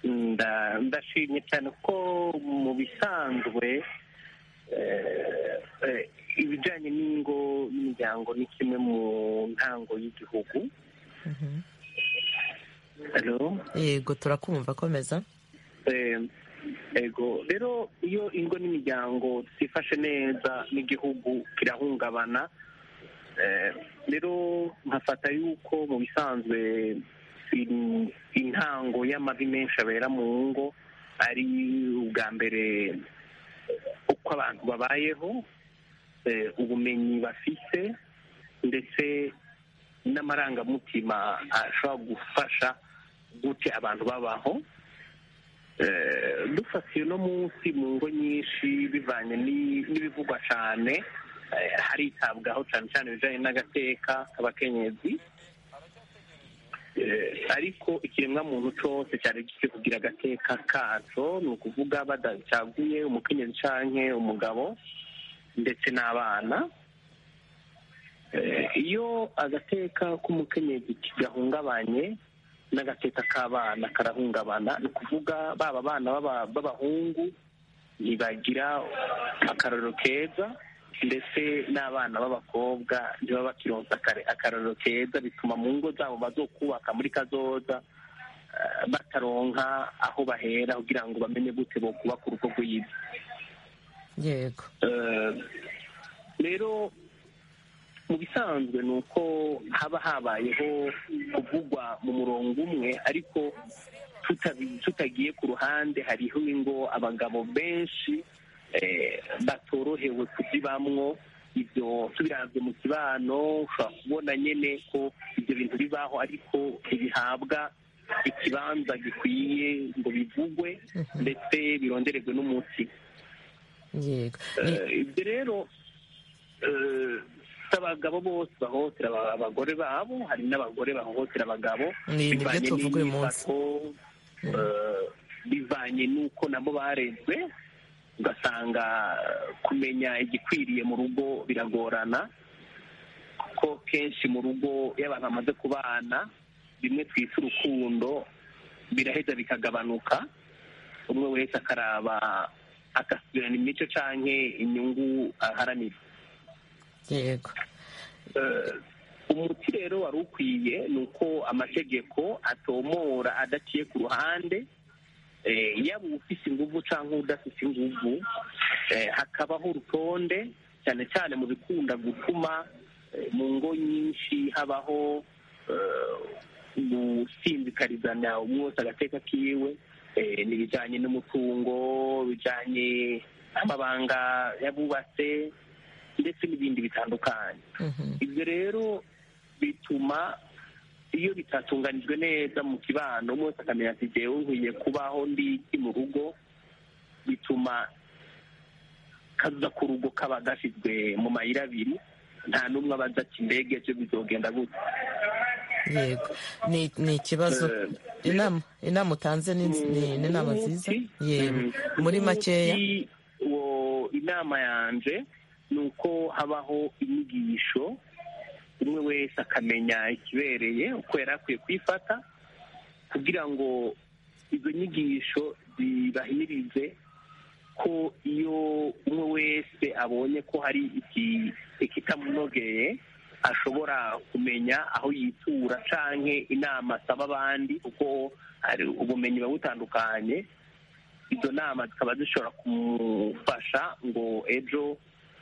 [SPEAKER 2] Nda- ndashimye cyane ko mu bisanzwe eh, eh, ibijyanye n'ingo n'imiryango ni kimwe mu ntango y'igihugu Hello?
[SPEAKER 1] yego turakumva komeza
[SPEAKER 2] Eh, ego rero iyo ingo n'imiryango zifashe neza n'igihugu kirahungabana Eh, rero nkafata yuko mu bisanzwe in- intango y'amabi menshi abera mu ngo ari ubwa mbere uko abantu babayeho eh, ubumenyi bafite ndetse n'amarangamutima ashobora gufasha gute abantu babaho Eh, dufatiye uno munsi mu ngo nyinshi bivanye ni- n'ibivugwa cyane eh, haritabwaho cyane cyane ibijyanye n'agateka k'abakenyezi Eh, ariko ikiremwamuntu cyose cyari gifite kugira agateka kaco ni ukuvuga badacaguye umukenyezi canke umugabo ndetse n'abana Eh, iyo agateka k'umukenyezi kigahungabanye n'agateka k'abana karahungabana ni ukuvuga baba abana b'aba- b'abahungu ntibagira akararo keza ndetse n'abana b'abakobwa ntibaba bakironsa akare- akararo keza bituma mu ngo zabo bazokubaka muri kazoza eh, bataronka aho bahera kugira ngo bamenye gute bokubaka urugo rwiza
[SPEAKER 1] yego
[SPEAKER 2] Eh, rero mu bisanzwe ni uko haba habayeho kuvugwa mu murongo umwe ariko tutabi- tutagiye ku ruhande hariho ingo abagabo benshi eh, batorohewe kuzibamwo ibyo tubiranzwe mu kibano ushobora kubona nyine ko ibyo bintu bibaho ariko ntibihabwa ikibanza gikwiye ngo bivugwe ndetse birondererwe n'umuti
[SPEAKER 1] yego Ni-
[SPEAKER 2] Eh, ibyo rero eh, si abagabo bose bahohotera aba- abagore babo hari n'abagore bahohotera abagabo
[SPEAKER 1] Ni- nibyo
[SPEAKER 2] bivanye
[SPEAKER 1] tuvuga uyu munsi.
[SPEAKER 2] n'imyifato eh, bivanye n'uko nabo barezwe ugasanga eh, kumenya igikwiriye mu rugo biragorana kuko kenshi mu rugo iyo abantu bamaze kubana bimwe twita urukundo biraheza bikagabanuka umwe wese akaraba agasubirana imico canke inyungu aharanira
[SPEAKER 1] yego
[SPEAKER 2] Eh, umuti rero wari ukwiye ni uko amategeko atomora adaciye ku ruhande eh, yaba ufise inguvu canke udafise inguvu eh, hakabaho urutonde cyane cyane mu bikunda gutuma eh, mu ngo nyinshi habaho eh, gusinzikarizana umwe wese agateka kiwe eh, ni ibijyanye n'umutungo bijyanye n'amabanga yabubatse ndetse n'ibindi bitandukanye
[SPEAKER 1] Mhm.
[SPEAKER 2] ibyo rero bituma iyo bitatunganijwe neza mu kibano umwe wese akamenya ati jyewe nkwiye kubaho ndiki mu rugo bituma kaza ku rugo kaba gashyizwe mu mayira abiri nta n'umwe aba azi ati mbega ejo bizogenda gutya
[SPEAKER 1] yego ni ni ikibazo
[SPEAKER 2] Eh,
[SPEAKER 1] inama inama utanze ni ni- ni inama nziza yego muri makeya
[SPEAKER 2] Umuti wo- inama yanje ni uko habaho inyigisho umwe wese akamenya ikibereye uko yari akwiye kwifata kugira ngo izo nyigisho zibahimirize ko iyo umwe wese abonye ko hari ikitamunogeye ashobora kumenya aho yitura canke inama asaba abandi kuko hari ubumenyi buba butandukanye izo nama zikaba zishobora kumufasha ngo ejo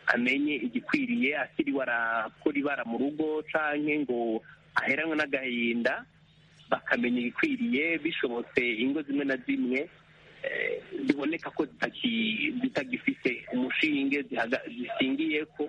[SPEAKER 2] amenye igikwiriye asiriwe arakora ibara mu rugo canke ngo aheranwe n'agahinda bakamenya ibikwiriye bishobotse ingo zimwe na zimwe eh, ziboneka ko zitaki- zitagifise umushinge zihaga- zisingiyeko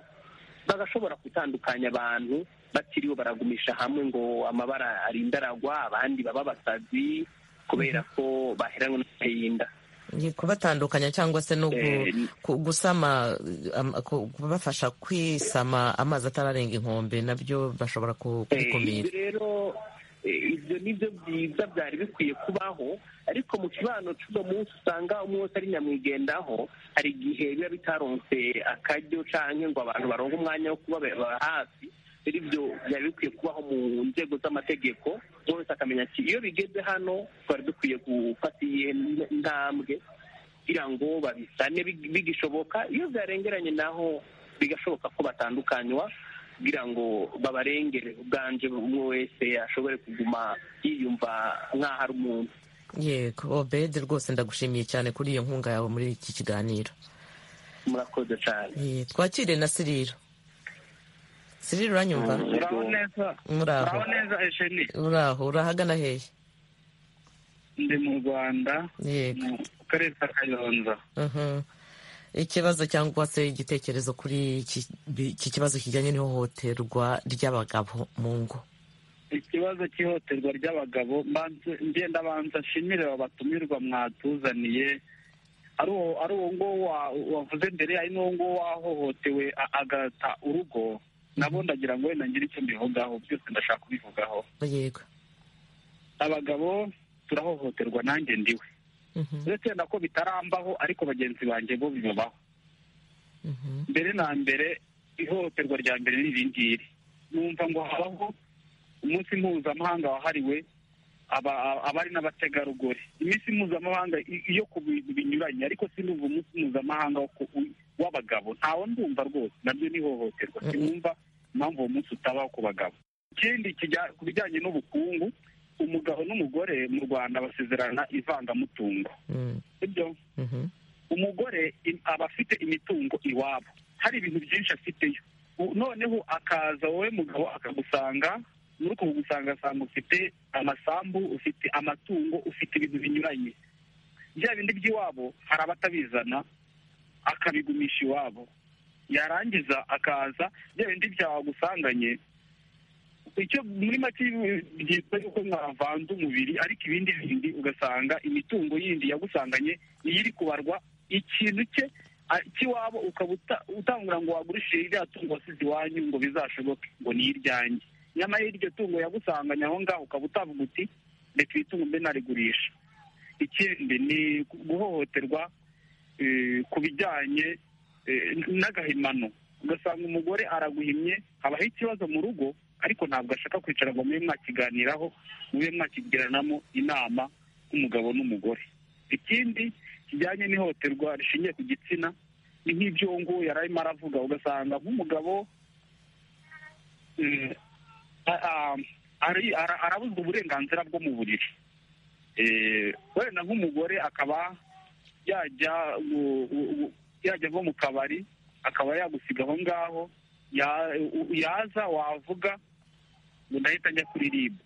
[SPEAKER 2] bagashobora gutandukanya abantu batiriwe baragumisha hamwe ngo amabara arinda aragwa abandi baba abasazi kubera ko baheranwe n'agahinda
[SPEAKER 1] Ni kubatandukanya cyangwa se no gu-
[SPEAKER 2] Eh,
[SPEAKER 1] ku- gusama am- ku- kubafasha kwisama amazi atararenga inkombe nabyo bashobora ku-
[SPEAKER 2] Eh,
[SPEAKER 1] kubikumira
[SPEAKER 2] ibyo rero eh, ibyo ni byo byiza byari bikwiye kubaho ariko mu kibano cy'uno munsi usanga umwe wese ari nyamwigendaho hari igihe biba bitaronse akaryo cyangwa ngo abantu baronke umwanya wo kuba ba- hafi rero ibyo byari bikwiye kubaho mu nzego z'amategeko umwe wese akamenya ati iyo bigeze hano twari dukwiye gufata iyihe n- ntambwe kugira ngo babisane big- bigishoboka iyo byarengeranye naho bigashoboka ko batandukanywa kugira ngo babarengere ubwanje umwe wese ashobore kuguma yiyumva nk'aho ari umuntu
[SPEAKER 1] yego obede rwose ndagushimiye cyane kuri iyo nkunga yawe muri iki kiganiro
[SPEAKER 2] murakoze cyane
[SPEAKER 1] Eh, twakire na siriro siriro uranyumva
[SPEAKER 10] uraho neza
[SPEAKER 1] muraho
[SPEAKER 10] uraho neza ejeni
[SPEAKER 1] uraho urahagana hehe
[SPEAKER 10] ndi mu rwanda
[SPEAKER 1] yego
[SPEAKER 10] mu karere ka kayonza
[SPEAKER 1] Mhm. ikibazo cyangwa se igitekerezo kuri iki iki kibazo kijyanye n'ihohoterwa ry'abagabo mu ngo
[SPEAKER 10] ikibazo cy'ihohoterwa ry'abagabo mbanze- ngenda banza nshimire aba batumirwa mwatuzaniye ari uwo- ari uwo nguwo wa- wavuze mbere ari n'uwo nguwo wahohotewe a- agata urugo nabo ndagira ngo wenda ngire icyo mbivugaho byose ndashaka kubivugaho
[SPEAKER 1] yego
[SPEAKER 10] abagabo turahohoterwa nanjye ndiwe
[SPEAKER 1] Mhm.
[SPEAKER 10] uretse wenda ko bitarambaho ariko bagenzi banjye bo bibabaho
[SPEAKER 1] Mhm.
[SPEAKER 10] mbere na mbere ihohoterwa rya mbere ni iri ngiri numva ngo habaho umunsi mpuzamahanga wahariwe aba- aba- abari n'abategarugori iminsi mpuzamahanga i- iyo ku bintu binyuranye ariko sinumva umunsi mpuzamahanga wo ku- u- w'abagabo ntawo ndumva rwose naryo ni ihohoterwa
[SPEAKER 1] Mm-mm.
[SPEAKER 10] sinumva impamvu uwo munsi utabaho ku bagabo ikindi kijya- ku bijyanye n'ubukungu umugabo n'umugore mu rwanda basezerana ivangamutungo
[SPEAKER 1] Mm.
[SPEAKER 10] sibyo
[SPEAKER 1] Mhm.
[SPEAKER 10] umugore im- aba afite imitungo iwabo hari ibintu byinshi afiteyo U- noneho akaza wowe mugabo akagusanga muri uko kugusanga asanga ufite amasambu ufite amatungo ufite ibintu binyuranye bya bindi by'iwabo hari abatabizana akabigumisha iwabo yarangiza akaza bya bindi byawe agusanganye icyo muri make byitwa yuko mwavanze umubiri ariko ibindi bindi ugasanga imitungo yindi yagusanganye niyo iri kubarwa ikintu cye a- cy'iwabo ukaba uta- utangura ngo wagurishije irya tungo wasize iwanyu ngo bizashoboke ngo ni iryanjye nyamara iryo tungo yagusanganye aho ngaho ukaba utavuga uti reka iri tungo mbe narigurisha ikindi ni guhohoterwa eh, ku bijyanye eh, n- n'agahimano ugasanga umugore araguhimye habaho ikibazo mu rugo ariko ntabwo ashaka kwicara ngo mube mwakiganiraho mube mwakigiranamo inama nk'umugabo n'umugore ikindi kijyanye n'ihohoterwa rishingiye ku gitsina ni nk'ibyo uwo nguwo yari arimo aravuga ugasanga nk'umugabo eh, a- a- ari- ara- arabuzwa uburenganzira bwo mu buriri Eh, wenda nk'umugore akaba yajya gu- gu- gu- yajya nko mu kabari akaba yagusiga aho ngaho ya- u- yaza wavuga ngo ndahita njya kuri ribu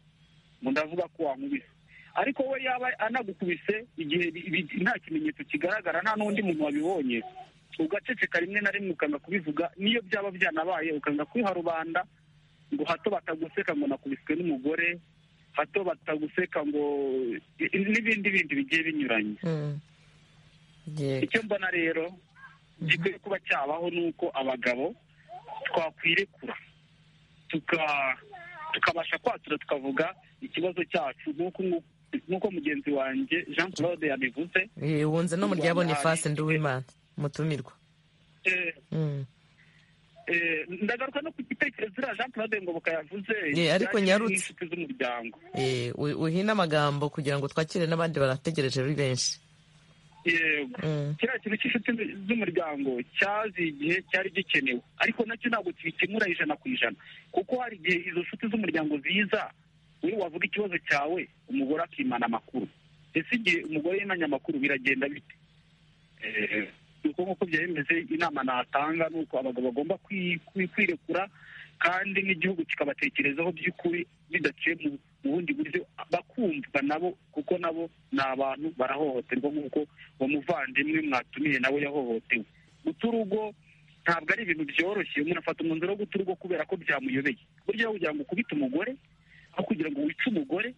[SPEAKER 10] ngo ndavuga ko wankubise ariko we yaba anagukubise igihe bi- bi- nta kimenyetso kigaragara nta n'undi muntu wabibonye ugaceceka rimwe na rimwe ukanga kubivuga n'iyo byaba byanabaye ukanga kwiha rubanda ngo hato bataguseka ngo nakubiswe n'umugore hato bataguseka ngo i- i- n'ibindi bindi bigiye binyuranye
[SPEAKER 1] Mm. Yego.
[SPEAKER 10] icyo mbona rero gikwiye kuba cyabaho ni uko abagabo twakwirekura tuka- tukabasha kwatura tukavuga ikibazo cyacu nk'uko ngu- nk'uko mugenzi wanjye jean claude yabivuze
[SPEAKER 1] Eh, wunze no mu rya
[SPEAKER 10] Rwanda
[SPEAKER 1] bonifasi
[SPEAKER 10] hari-
[SPEAKER 1] nduwimana mutumirwa
[SPEAKER 10] Eh,
[SPEAKER 1] Mm.
[SPEAKER 10] eh, ndagaruka no ku gitekerezo iriya jean claude ngoboka yavuze
[SPEAKER 1] Ye, ariko
[SPEAKER 10] kijyanye
[SPEAKER 1] nyarutse.
[SPEAKER 10] n'inshuti z'umuryango
[SPEAKER 1] Eh, wi- wihine amagambo kugira ngo twakire n'abandi barategereje ari benshi
[SPEAKER 10] yego kiriya kintu cy'inshuti z'umuryango cyazi igihe cyari gikenewe ariko nacyo ntabwo kibikemura ijana ku ijana kuko hari igihe izo nshuti z'umuryango ziza we wavuga ikibazo cyawe umugore akimana amakuru ese igihe umugore yimanye amakuru biragenda bite nuko nk'uko byari bimeze inama natanga ni uko abagabo bagomba kwirekura kandi n'igihugu kikabatekerezaho by'ukuri bidaciye mu bundi buryo bakumva nabo kuko nabo ni abantu barahohoterwa nk'uko uwo muvandimwe mwatumiye nawe yahohotewe guta urugo ntabwo ari ibintu byoroshye umuntu afata umwanzuro wo guta urugo kubera ko byamuyobeye burya aho kugira ngo ukubite umugore aho kugira ngo wice umugore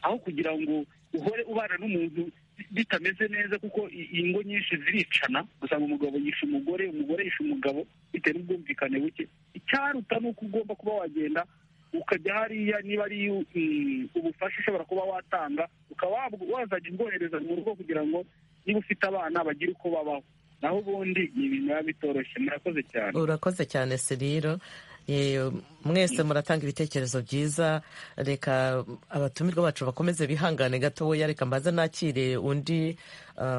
[SPEAKER 10] aho kugira ngo uhore ubana n'umuntu bitameze neza kuko ingo nyinshi ziricana usanga umugabo yisha umugore umugore yisha umugabo bitewe n'ubwumvikane buke icyaruta ni uko ugomba kuba wagenda ukajya hariya niba ari ubufasha ushobora kuba watanga ukaba wazajya ubwohereza mu rugo kugira ngo niba ufite abana bagire uko babaho naho ubundi ni ibintu biba bitoroshye murakoze cyane
[SPEAKER 1] urakoze cyane siriro mwese muratanga ibitekerezo byiza reka abatumirwa bacu bakomeze bihangane gatoya reka mbaza nakire undi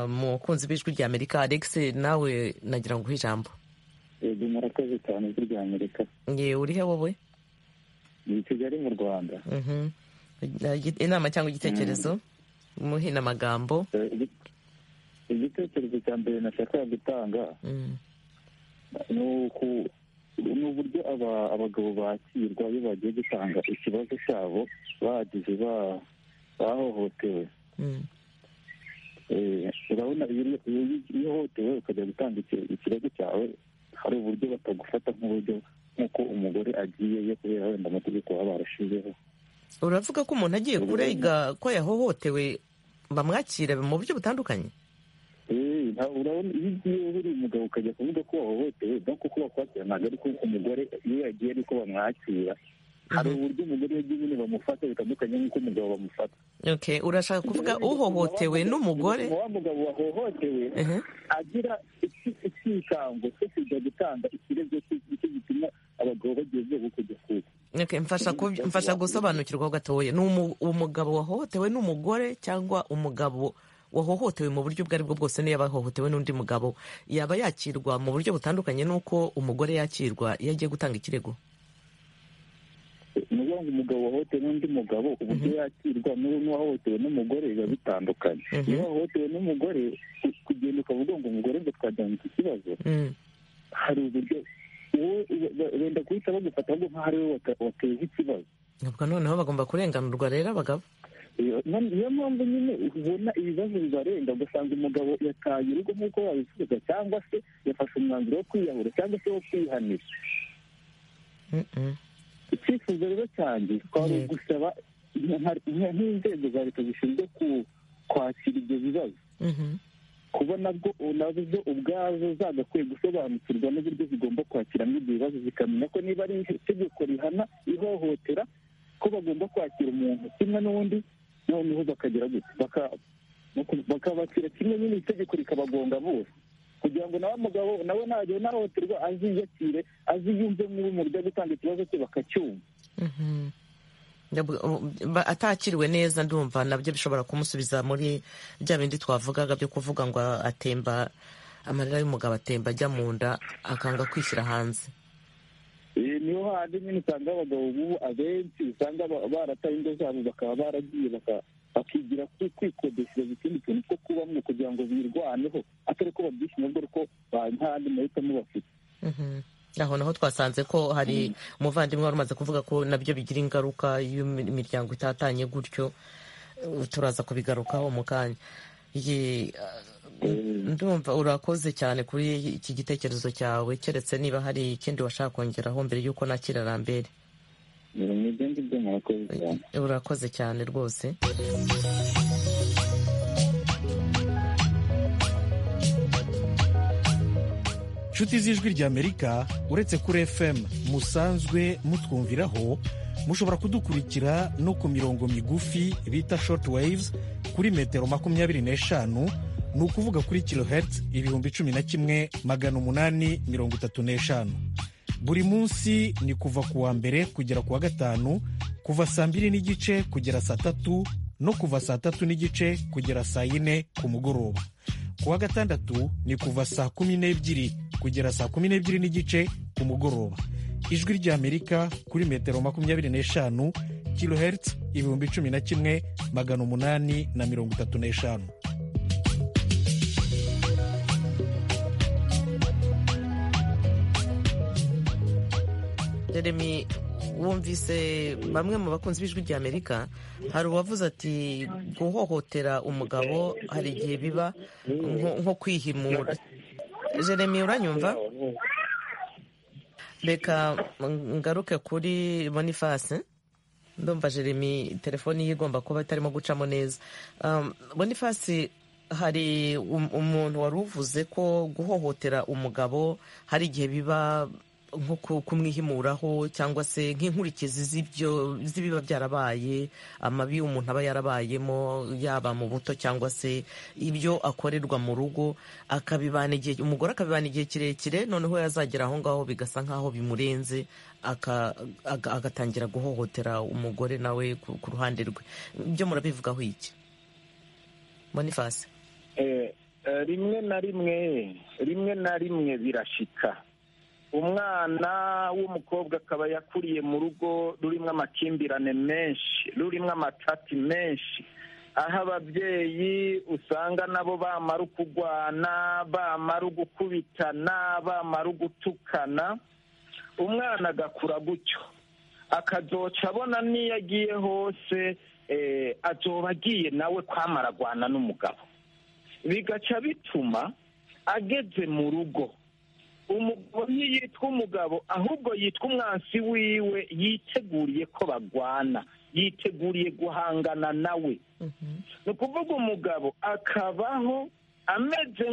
[SPEAKER 1] mukunzi b'ijwi rya amerika alex nawe nagira ngo uhe ijambo
[SPEAKER 11] ego murakoze cyane ijwi rya amerika
[SPEAKER 1] ngewe urihe wowe
[SPEAKER 11] ni kigali mu rwanda
[SPEAKER 1] inama cyangwa igitekerezo muhe n'amagambo
[SPEAKER 11] igitekerezo cya mbere nashakaga gutanga ni uku ni uburyo abagabo bakirwa iyo bagiye gutanga ikibazo cyabo bagize bahohotewe urabona iyo uhohotewe ukajya gutanga ikibazo cyawe hari uburyo batagufata nk'uburyo nk'uko umugore agiye yo kubera wenda amategeko baba barashizeho
[SPEAKER 1] uravuga ko umuntu agiye kurega ko yahohotewe bamwakira mu buryo butandukanye
[SPEAKER 11] urabona iyo ugiye uri umugabo ukajya kuvuga ko wahohotewe no kuko bakwakira ntabwo ariko umugore iyo yagiye ariko bamwakira hari uburyo umugore yagiye nyine bamufata bitandukanye nk'uko umugabo bamufata
[SPEAKER 1] urashaka kuvuga uhohotewe n'umugore
[SPEAKER 11] wa mugabo wahohotewe agira icyikango cyo kujya gutanga ikirego cyo gituma abagabo bageze uko kujya kuko
[SPEAKER 1] mfasha gusobanukirwa gatoya ni umugabo wahohotewe n'umugore cyangwa umugabo wahohotewe mu buryo ubwo ari bwo bwose niyo yabahohotewe n'undi mugabo yaba yakirwa mu buryo butandukanye n'uko umugore yakirwa iyo agiye gutanga ikirego
[SPEAKER 11] ni ukuvuga ngo umugabo wahohotewe n'undi mugabo uburyo yakirwa n'uwahohotewe n'umugore biba bitandukanye iyo wahohotewe n'umugore kugenda ukavuga ngo umugore ngo twajyana iki kibazo hari uburyo wenda guhita bagufata ahubwo nk'aho ari wowe wateza ikibazo
[SPEAKER 1] ntabwo noneho bagomba kurenganurwa rero abagabo
[SPEAKER 11] niyo mpamvu nyine ubona ibibazo bibarenga ugasanga umugabo yataye urugo nk'uko wabivugaga cyangwa se yafashe umwanzuro wo kwiyahura cyangwa se wo kwihanira icyifuzo rero cyanjye twari gusaba nk'inzego za leta zishinzwe kwakira ibyo bibazo kuba nabwo nazo ubwazo zagakwiye gusobanukirwa n'uburyo zigomba kwakiramo ibyo bibazo zikamenya ko niba ari itegeko rihana ihohotera ko bagomba kwakira umuntu kimwe n'undi noneho bakagira gutya bakabakira kimwe nyine itegeko rikabagonga bose kugira ngo nawe mugabo nawe ntagihe nahohoterwa aziyakire aziyumve mu buryo gutanga ikibazo cye bakacyumva
[SPEAKER 1] atakiriwe neza ndumva nabyo bishobora kumusubiza muri bya bindi twavugaga byo kuvuga ngo atemba amarira y'umugabo atemba ajya mu nda akanga kwishyira hanze
[SPEAKER 11] niyo handi nyine usanga abagabo bubu abenshi usanga barataye ingo zabo bakaba baragiye bakigira kwikodeshereza ikindi kintu cyo kubamo kugira ngo birwaneho atari ko babyishima ubwo ko nta yandi mahitamo bafite
[SPEAKER 1] aho naho twasanze ko hari umuvandimwe wari umaze kuvuga ko nabyo bigira ingaruka iyo imiryango itatanye gutyo turaza kubigarukaho mu kanya ndumva urakoze cyane kuri iki gitekerezo cyawe keretse niba hari ikindi washaka kongeraho mbere y'uko nakira rambere urakoze cyane rwose
[SPEAKER 12] inshuti z'ijwi ry'amerika uretse kuri fm musanzwe mutwumviraho mushobora kudukurikira no ku mirongo migufi bita short waves kuri metero makumyabiri n'eshanu ni ukuvuga kuri kilohertz ibihumbi cumi na kimwe magana umunani mirongo itatu n'eshanu buri munsi ni kuva ku wa mbere kugera ku wa gatanu kuva saa mbiri n'igice kugera saa tatu no kuva saa tatu n'igice kugera saa yine ku mugoroba ku wa gatandatu ni kuva saa kumi n'ebyiri kugera saa kumi n'ebyiri n'igice ku mugoroba ijwi ry'amerika kuri metero makumyabiri n'eshanu kilohertz ibihumbi cumi na kimwe magana umunani na mirongo itatu n'eshanu
[SPEAKER 1] jeremy wumvise bamwe mu bakunzi b'ijwi rya amerika hari uwavuze ati guhohotera umugabo hari igihe biba nko kwihimura jeremy uranyumva reka ngaruke kuri bonifasi ndumva jeremy telefoni ye igomba kuba itarimo gucamo neza bonifasi hari umuntu wari uvuze ko guhohotera umugabo hari igihe biba nko kumwihimuraho cyangwa se nk'inkurikizi z'ibiba byarabaye amabi umuntu aba yarabayemo yaba mu buto cyangwa se ibyo akorerwa mu rugo akabibana igihe umugore akabibana igihe kirekire noneho yazagera aho ngaho bigasa nk'aho bimurenze agatangira guhohotera umugore nawe ku ruhande rwe ibyo murabivugaho iki bonifasi
[SPEAKER 3] rimwe na rimwe rimwe na rimwe birashika umwana w'umukobwa akaba yakuriye mu rugo rurimo amakimbirane menshi rurimo amacati menshi aho ababyeyi usanga nabo bamara ukugwana bamara ugukubitana bamara ugutukana umwana agakura gutyo akazoca abona n'iyo agiye hose azoba agiye nawe kwamara agwana n'umugabo bigaca bituma ageze mu rugo umugabo ntiyitwa umugabo ahubwo yitwa umwansi wiwe yiteguriye ko bagwana yiteguriye guhangana nawe ni ukuvuga umugabo akabaho ameze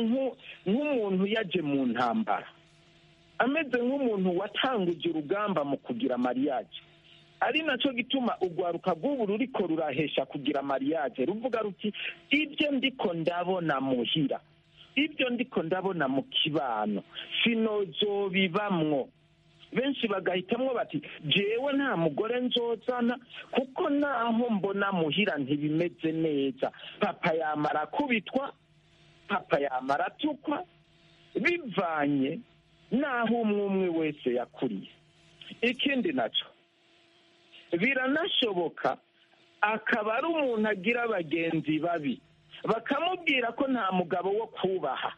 [SPEAKER 3] nk'umuntu yaje mu ntambara ameze nk'umuntu watanguje urugamba mu kugira mariage ari nacyo gituma urwaruka rw'ubu ruriko rurahesha kugira mariage ruvuga ruti ibyo ndiko ndabona muhira ibyo ndiko ndabona mu kibano sinozo bibamwo benshi bagahitamo bati jewe nta mugore nzozana kuko naho mbona muhira ntibimeze neza papa yamara kubitwa papa yamara atukwa bivanye n'aho umwe umwe wese yakuriye ikindi nacyo biranashoboka akaba ari umuntu agira bagenzi babi bakamubwira ko nta mugabo wo kubaha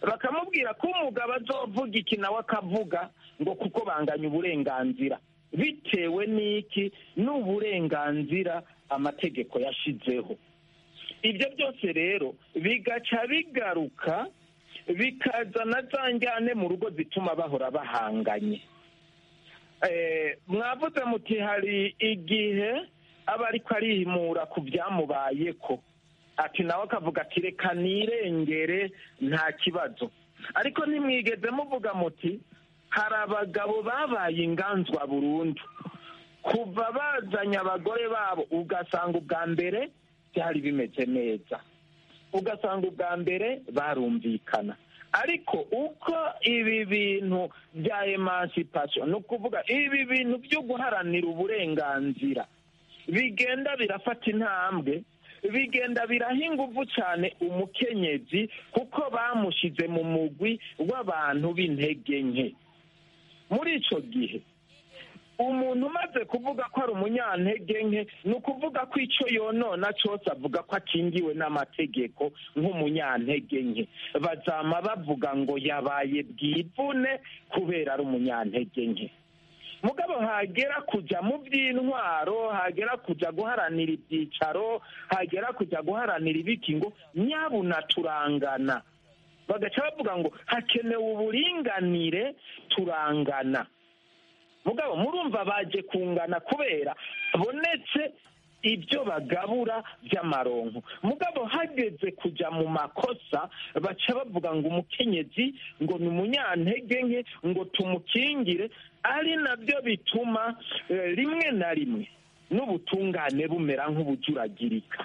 [SPEAKER 3] bakamubwira ko umugabo azovuga iki nawe akavuga ngo kuko banganya uburenganzira bitewe n'iki n'uburenganzira amategeko yashyizeho ibyo byose rero bigaca bigaruka bikazana za njyane mu rugo zituma bahora bahanganye mwavuze muti hari igihe aba ariko arihimura ku byamubaye ko ati nawe akavuga ati reka nirengere nta kibazo ariko ntimwigeze muvuga muti hari abagabo babaye inganzwa burundu kuva bazanye abagore babo ugasanga ubwa mbere byari bimeze neza ugasanga ubwa mbere barumvikana ariko uko ibi bintu bya emancipation ni ukuvuga ibi bintu byo guharanira uburenganzira bigenda birafata intambwe bigenda biraha ingufu cyane umukenyezi kuko bamushyize mu mugwi w'abantu b'intege nke muri icyo gihe umuntu umaze kuvuga ko ari umunyantege nke ni ukuvuga ko icyo yonona cyose avuga ko akingiwe n'amategeko nk'umunyantege nke bazama bavuga ngo yabaye bwivune kubera ari umunyantege nke mugabo hagera kujya mu by'intwaro hagera kujya guharanira ibyicaro hagera kujya guharanira ibiki ngo nyabuna turangana bagaca bavuga ngo hakenewe uburinganire turangana mugabo murumva baje kungana kubera bonetse ibyo bagabura by'amaronko mugabo hageze kujya mu makosa baca bavuga ngo umukenyezi ngo ni umunyantege nke ngo tumukingire ari nabyo bituma rimwe na rimwe n'ubutungane bumera nk'ubujuragirika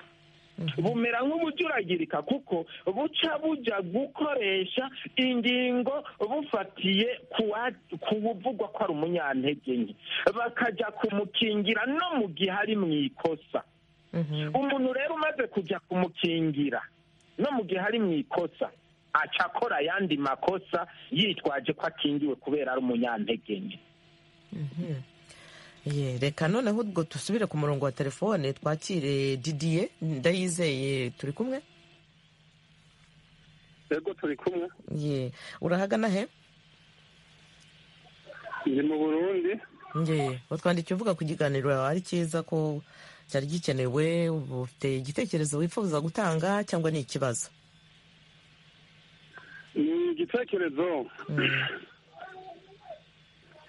[SPEAKER 3] bumera nk'ubujuragirika kuko buca bujya gukoresha ingingo bufatiye ku buvugwa ko ari umunyantege nke bakajya kumukingira no mu gihe ari mu ikosa umuntu rero umaze kujya kumukingira no mu gihe ari mu ikosa aca akora ayandi makosa yitwaje ko akingiwe kubera ari umunyantege nke
[SPEAKER 1] Ye, reka noneho ubwo dusubire ku murongo wa telefone twakire didiye ndayizeye turi kumwe
[SPEAKER 13] yego turi kumwe
[SPEAKER 1] ye urahagana he
[SPEAKER 13] ni mu burundi
[SPEAKER 1] ye watwandikiye uvuga ku kiganiro ari cyiza ko cyari gikenewe ufite igitekerezo wifuza gutanga cyangwa ni ikibazo
[SPEAKER 13] ni igitekerezo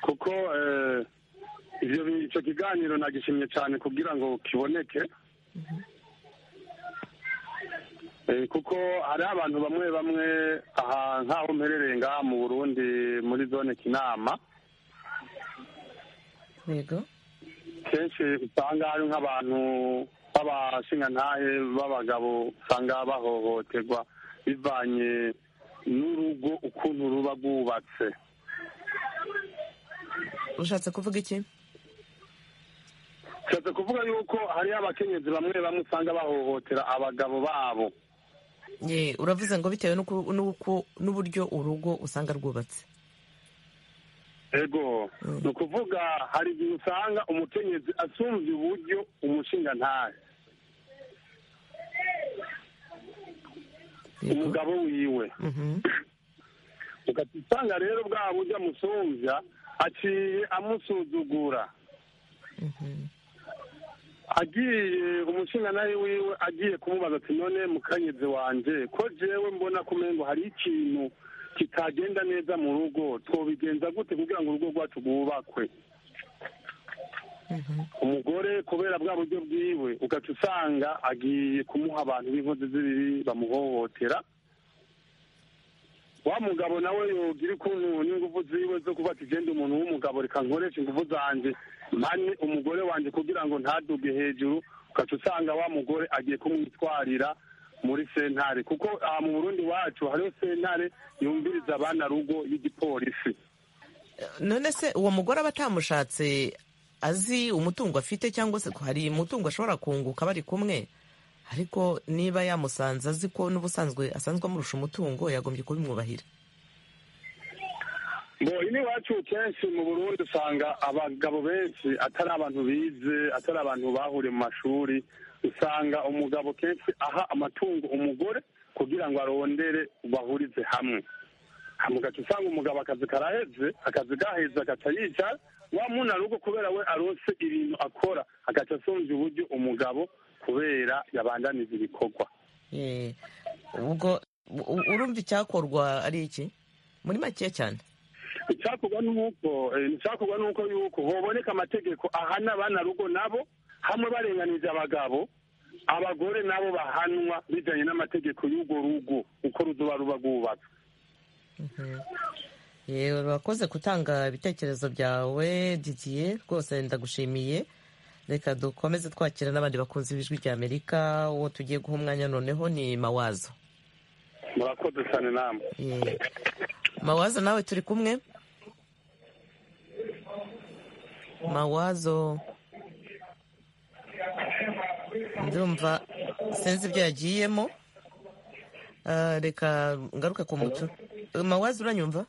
[SPEAKER 13] kuko eh, ivyo bi- ico kiganiro nagishimye cyane kugira ngo kiboneke Eh, kuko hariho abantu bamwe bamwe aha nk'aho mperereye ngaha mu burundi muri zone kinama
[SPEAKER 1] yego
[SPEAKER 13] kenshi usanga hari nk'abantu b'abashingantahe b'abagabo usanga bahohoterwa bivanye n'urugo ukuntu ruba rwubatse
[SPEAKER 1] ushatse kuvuga iki
[SPEAKER 13] nshatse kuvuga yuko hariho abakenyezi bamwe bamwe usanga bahohotera abagabo babo
[SPEAKER 1] ye uravuze ngo bitewe n'uku- n'uko- n'uburyo urugo usanga rwubatse
[SPEAKER 13] ego ni ukuvuga hari igihe usanga umukenyezi asumvye uburyo umushinga ntahe umugabo wiwe ugahita usanga rero bwa buryo amusumvya aciye amusuzugura agiye umushinga nawe wiwe agiye kumubaza ati none mukenyezi wanje ko jewe mbona kumengo hari ikintu kitagenda neza mu rugo twobigenza gute kugira ngo urugo rwacu rwubakwe umugore kubera bwa buryo bwiwe ugaca usanga agiye kumuha abantu b'inkozi z'ibibi bamuhohotera wa mugabo nawe yogira ukuntu n'ingufu ziwe zo kuba ati genda umuntu w'umugabo reka nkoresha ingufu zanjye mpane umugore wanjye kugira ngo ntaduge hejuru ugaca usanga wa mugore agiye kumwitwarira muri sentare kuko aha mu burundi wacu hariho sentare yumviriza abana rugo y'igipolisi
[SPEAKER 1] none se uwo mugore aba atamushatse azi umutungo afite cyangwa se ko hari umutungo ashobora kunguka bari kumwe ariko niba yamusanze azi ko n'ubusanzwe asanzwe amurusha umutungo yagombye kubimwubahira
[SPEAKER 13] ngo ini iwacu kenshi mu burundi usanga abagabo benshi atari abantu bize atari abantu bahuriye mu mashuri usanga umugabo kenshi aha amatungo umugore kugira ngo arondere bahurize hamwe mugaca usanga umugabo akazi karaheze akazi gaheze agaca yicara wa muna rugo kubera we arose ibintu akora agaca asumvya uburyo umugabo kubera yabandaniza ibikorwa
[SPEAKER 1] Ye, ubwo u- u- urumva icyakorwa ari iki muri make cyane
[SPEAKER 13] icyakorwa nuko icyakorwa nuko yuko hoboneka amategeko ahana abana rugo nabo hamwe barenganije abagabo abagore nabo bahanwa bijanye n'amategeko y'urwo rugo uko ruzoba ruba rwubatswe
[SPEAKER 1] ye urakoze gutanga ibitekerezo byawe didiye rwose ndagushimiye reka dukomeze twakira n'abandi bakunzi b'ijwi ry'amerika uwo tugiye guha umwanya noneho ni mawazo
[SPEAKER 13] murakoze cyane namwe
[SPEAKER 1] Ye. mawazo nawe turi kumwe mawazo ndumva sinzi ibyo yagiyemo Ah, reka ngaruke ku mutu mawazo uranyumva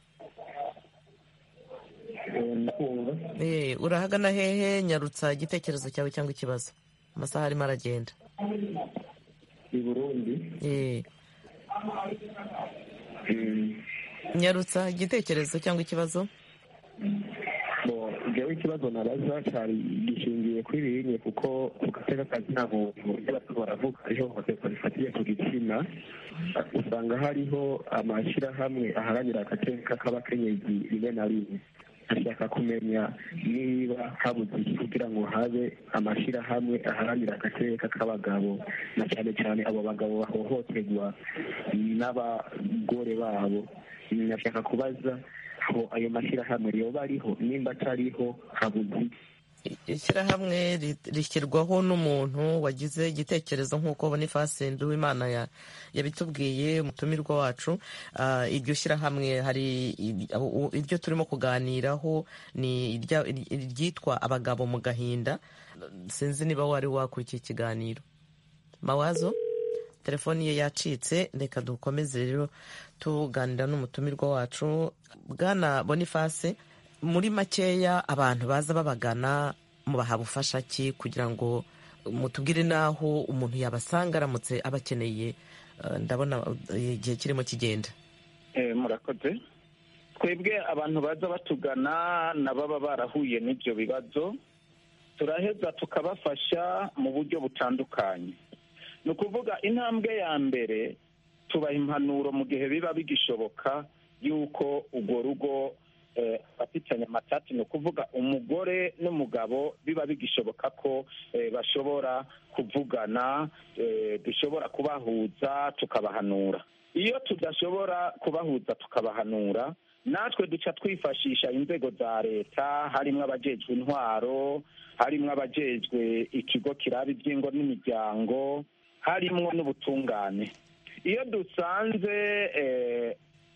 [SPEAKER 1] Eh, urahagana hehe nyarutsa igitekerezo cyawe cyangwa ikibazo amasaha arimo aragenda
[SPEAKER 14] i burundi
[SPEAKER 1] Eh, nyarutsa igitekerezo cyangwa ikibazo
[SPEAKER 14] bo jewe ikibazo nabaza cari gishingiye kuri rinye kuko ku gateka ka nta buntu iyo abantu baravuga ihohoterwa rifatiye ku gitsina usanga hariho amashirahamwe aharanira agateka k'abakenyezi rimwe na rimwe ashaka kumenya niba habuze iki kugira ngo habe amashirahamwe aharanira agateka k'abagabo na cyane cyane abo bagabo bahohoterwa n'abagore babo nashaka kubaza aho ayo mashyirahamwe yoba ariho nimba atariho habuze iki
[SPEAKER 1] ishyirahamwe ri- rishyirwaho n'umuntu wagize igitekerezo nk'uko bonifasi nduwimana ya- yabitubwiye umutumirwa wacu Ah, iryo shyirahamwe hari i- u- iryo turimo kuganiraho ni irya- iryitwa abagabo mu gahinda sinzi niba wari wakurikiye ikiganiro mawazo telefoni ye yacitse reka dukomeze rero tuganira n'umutumirwa wacu bwana boniface muri makeya abantu baza babagana mubaha bufasha ki kugira ngo mutubwire n'aho umuntu yabasanga aramutse abakeneye ndabona igihe kirimo kigenda
[SPEAKER 3] murakoze twebwe abantu baza batugana na baba barahuye n'ibyo bibazo turaheza tukabafasha mu buryo butandukanye ni ukuvuga intambwe ya mbere tubaha impanuro mu gihe biba bigishoboka y'uko urwo rugo bafitanye amatati ni ukuvuga umugore n'umugabo biba bigishoboka ko bashobora kuvugana dushobora kubahuza tukabahanura iyo tudashobora kubahuza tukabahanura natwe duca twifashisha inzego za leta harimo abajejwe intwaro harimo abajejwe ikigo kiraba iby'ingo n'imiryango harimo n'ubutungane iyo dusanze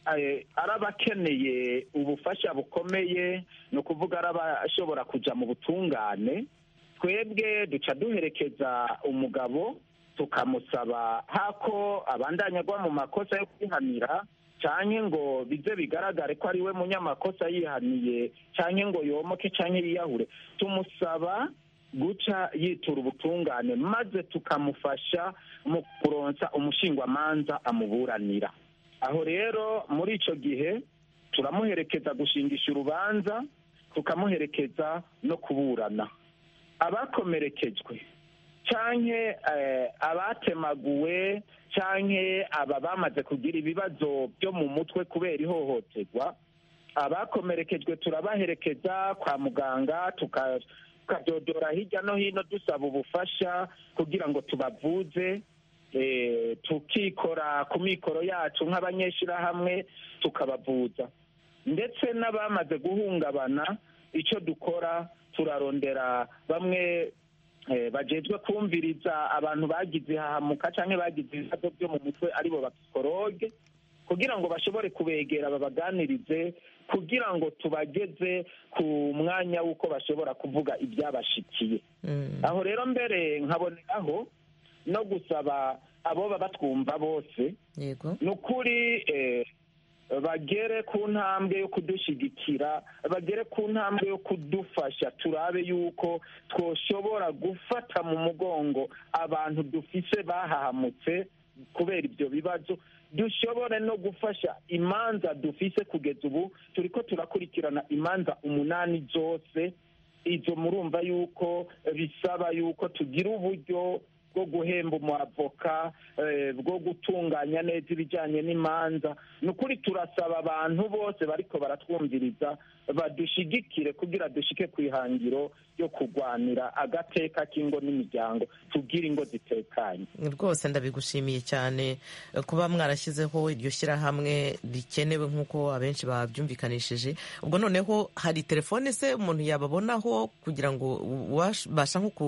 [SPEAKER 3] ari abakeneye ubufasha bukomeye ni ukuvuga ari abashobora kujya mu butungane twebwe duca duherekeza umugabo tukamusaba hako abandanya agwa mu makosa yo kwihanira cyane ngo bize bigaragare ko ari we munyamakosa yihaniye cyane ngo yomoke cyane yiyahure tumusaba guca yitura ubutungane maze tukamufasha mu kuronsa umushingwamanza amuburanira aho rero muri icyo gihe turamuherekeza gushingisha urubanza tukamuherekeza no kuburana abakomerekejwe cyane abatemaguwe cyane aba bamaze kugira ibibazo byo mu mutwe kubera ihohoterwa abakomerekejwe turabaherekeza kwa muganga tukadodora hirya no hino dusaba ubufasha kugira ngo tubavuze tukikora ku mikoro yacu nk'abanyeshyirahamwe tukabavuza ndetse n'abamaze guhungabana icyo dukora turarondera bamwe bagejwe kumviriza abantu bagize ihahamuka cyangwa bagize ibibazo byo mu mutwe aribo bapsikologe kugira ngo bashobore kubegera babaganirize kugira ngo tubageze ku mwanya w'uko bashobora kuvuga ibyabashikiye aho rero mbere nkaboneraho no gusaba abo baba twumva bose ni ukuri bagere ku ntambwe yo kudushyigikira bagere ku ntambwe yo kudufasha turabe yuko twoshobora gufata mu mugongo abantu dufise bahahamutse kubera ibyo bibazo dushobore no gufasha imanza dufise kugeza ubu turi ko turakurikirana imanza umunani zose izo murumva yuko bisaba yuko tugira uburyo bwo guhemba umwavoka bwo gutunganya neza ibijyanye n'imanza ni ukuri turasaba abantu bose bariko baratwumviriza badushigikire kugira dushike ku ihangiro ryo kurwanira agateka k'ingo n'imiryango tubwire ingo zitekanye
[SPEAKER 1] rwose ndabigushimiye cyane kuba mwarashyizeho iryo shyirahamwe rikenewe nk'uko abenshi babyumvikanishije ubwo noneho hari telefone se umuntu yababonaho kugira ngo ubasha nko ku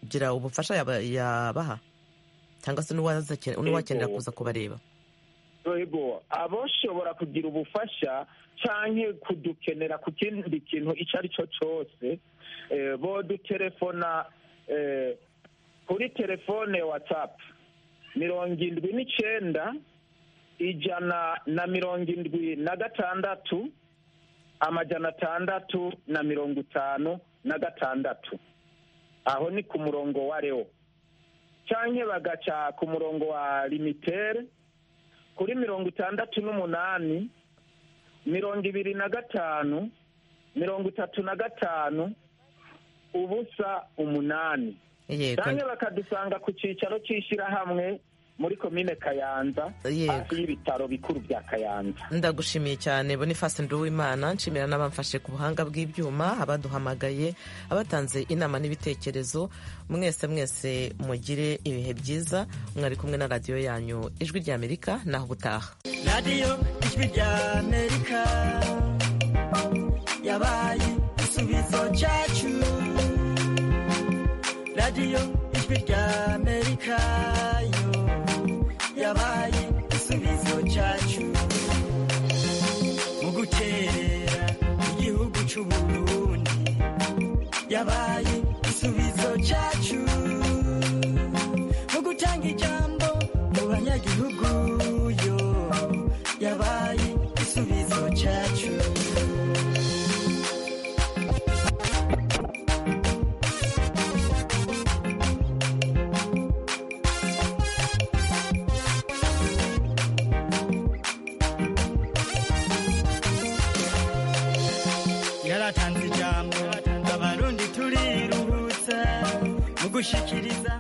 [SPEAKER 1] kugira ubufasha yabaha cyangwa se n'uwakenera kuza kubareba
[SPEAKER 3] yego aboshobora kugira ubufasha cyangwa kudukenera ku kindi kintu icyo ari cyo cyose bodutelefona kuri telefone watsapu mirongo indwi n'icyenda ijana na mirongo indwi na gatandatu amajana atandatu na mirongo itanu na gatandatu aho ni ku murongo wa reo cyangwa bagaca ku murongo wa limitere kuri mirongo itandatu n'umunani mirongo ibiri na gatanu mirongo itatu na gatanu ubusa umunani cyangwa bakadusanga ku cyicaro cy'ishyirahamwe muri komine kayanza hafi y'ibitaro bikuru bya kayanza
[SPEAKER 1] ndagushimiye cyane boniface nduwimana nshimira n'abamfashe ku buhanga bw'ibyuma abaduhamagaye abatanze inama n'ibitekerezo mwese mwese mugire ibihe byiza mwari kumwe na radiyo yanyu ijwi ry'amerika naho ubutaha
[SPEAKER 15] radiyo ijwi ry'amerika yabaye igisubizo cyacu radiyo ijwi ry'amerika yabaye igisubizo cyacu mu guterera igihugu cy'uburundi yabaye igisubizo cyacu mu gutanga ijambo gushyikiriza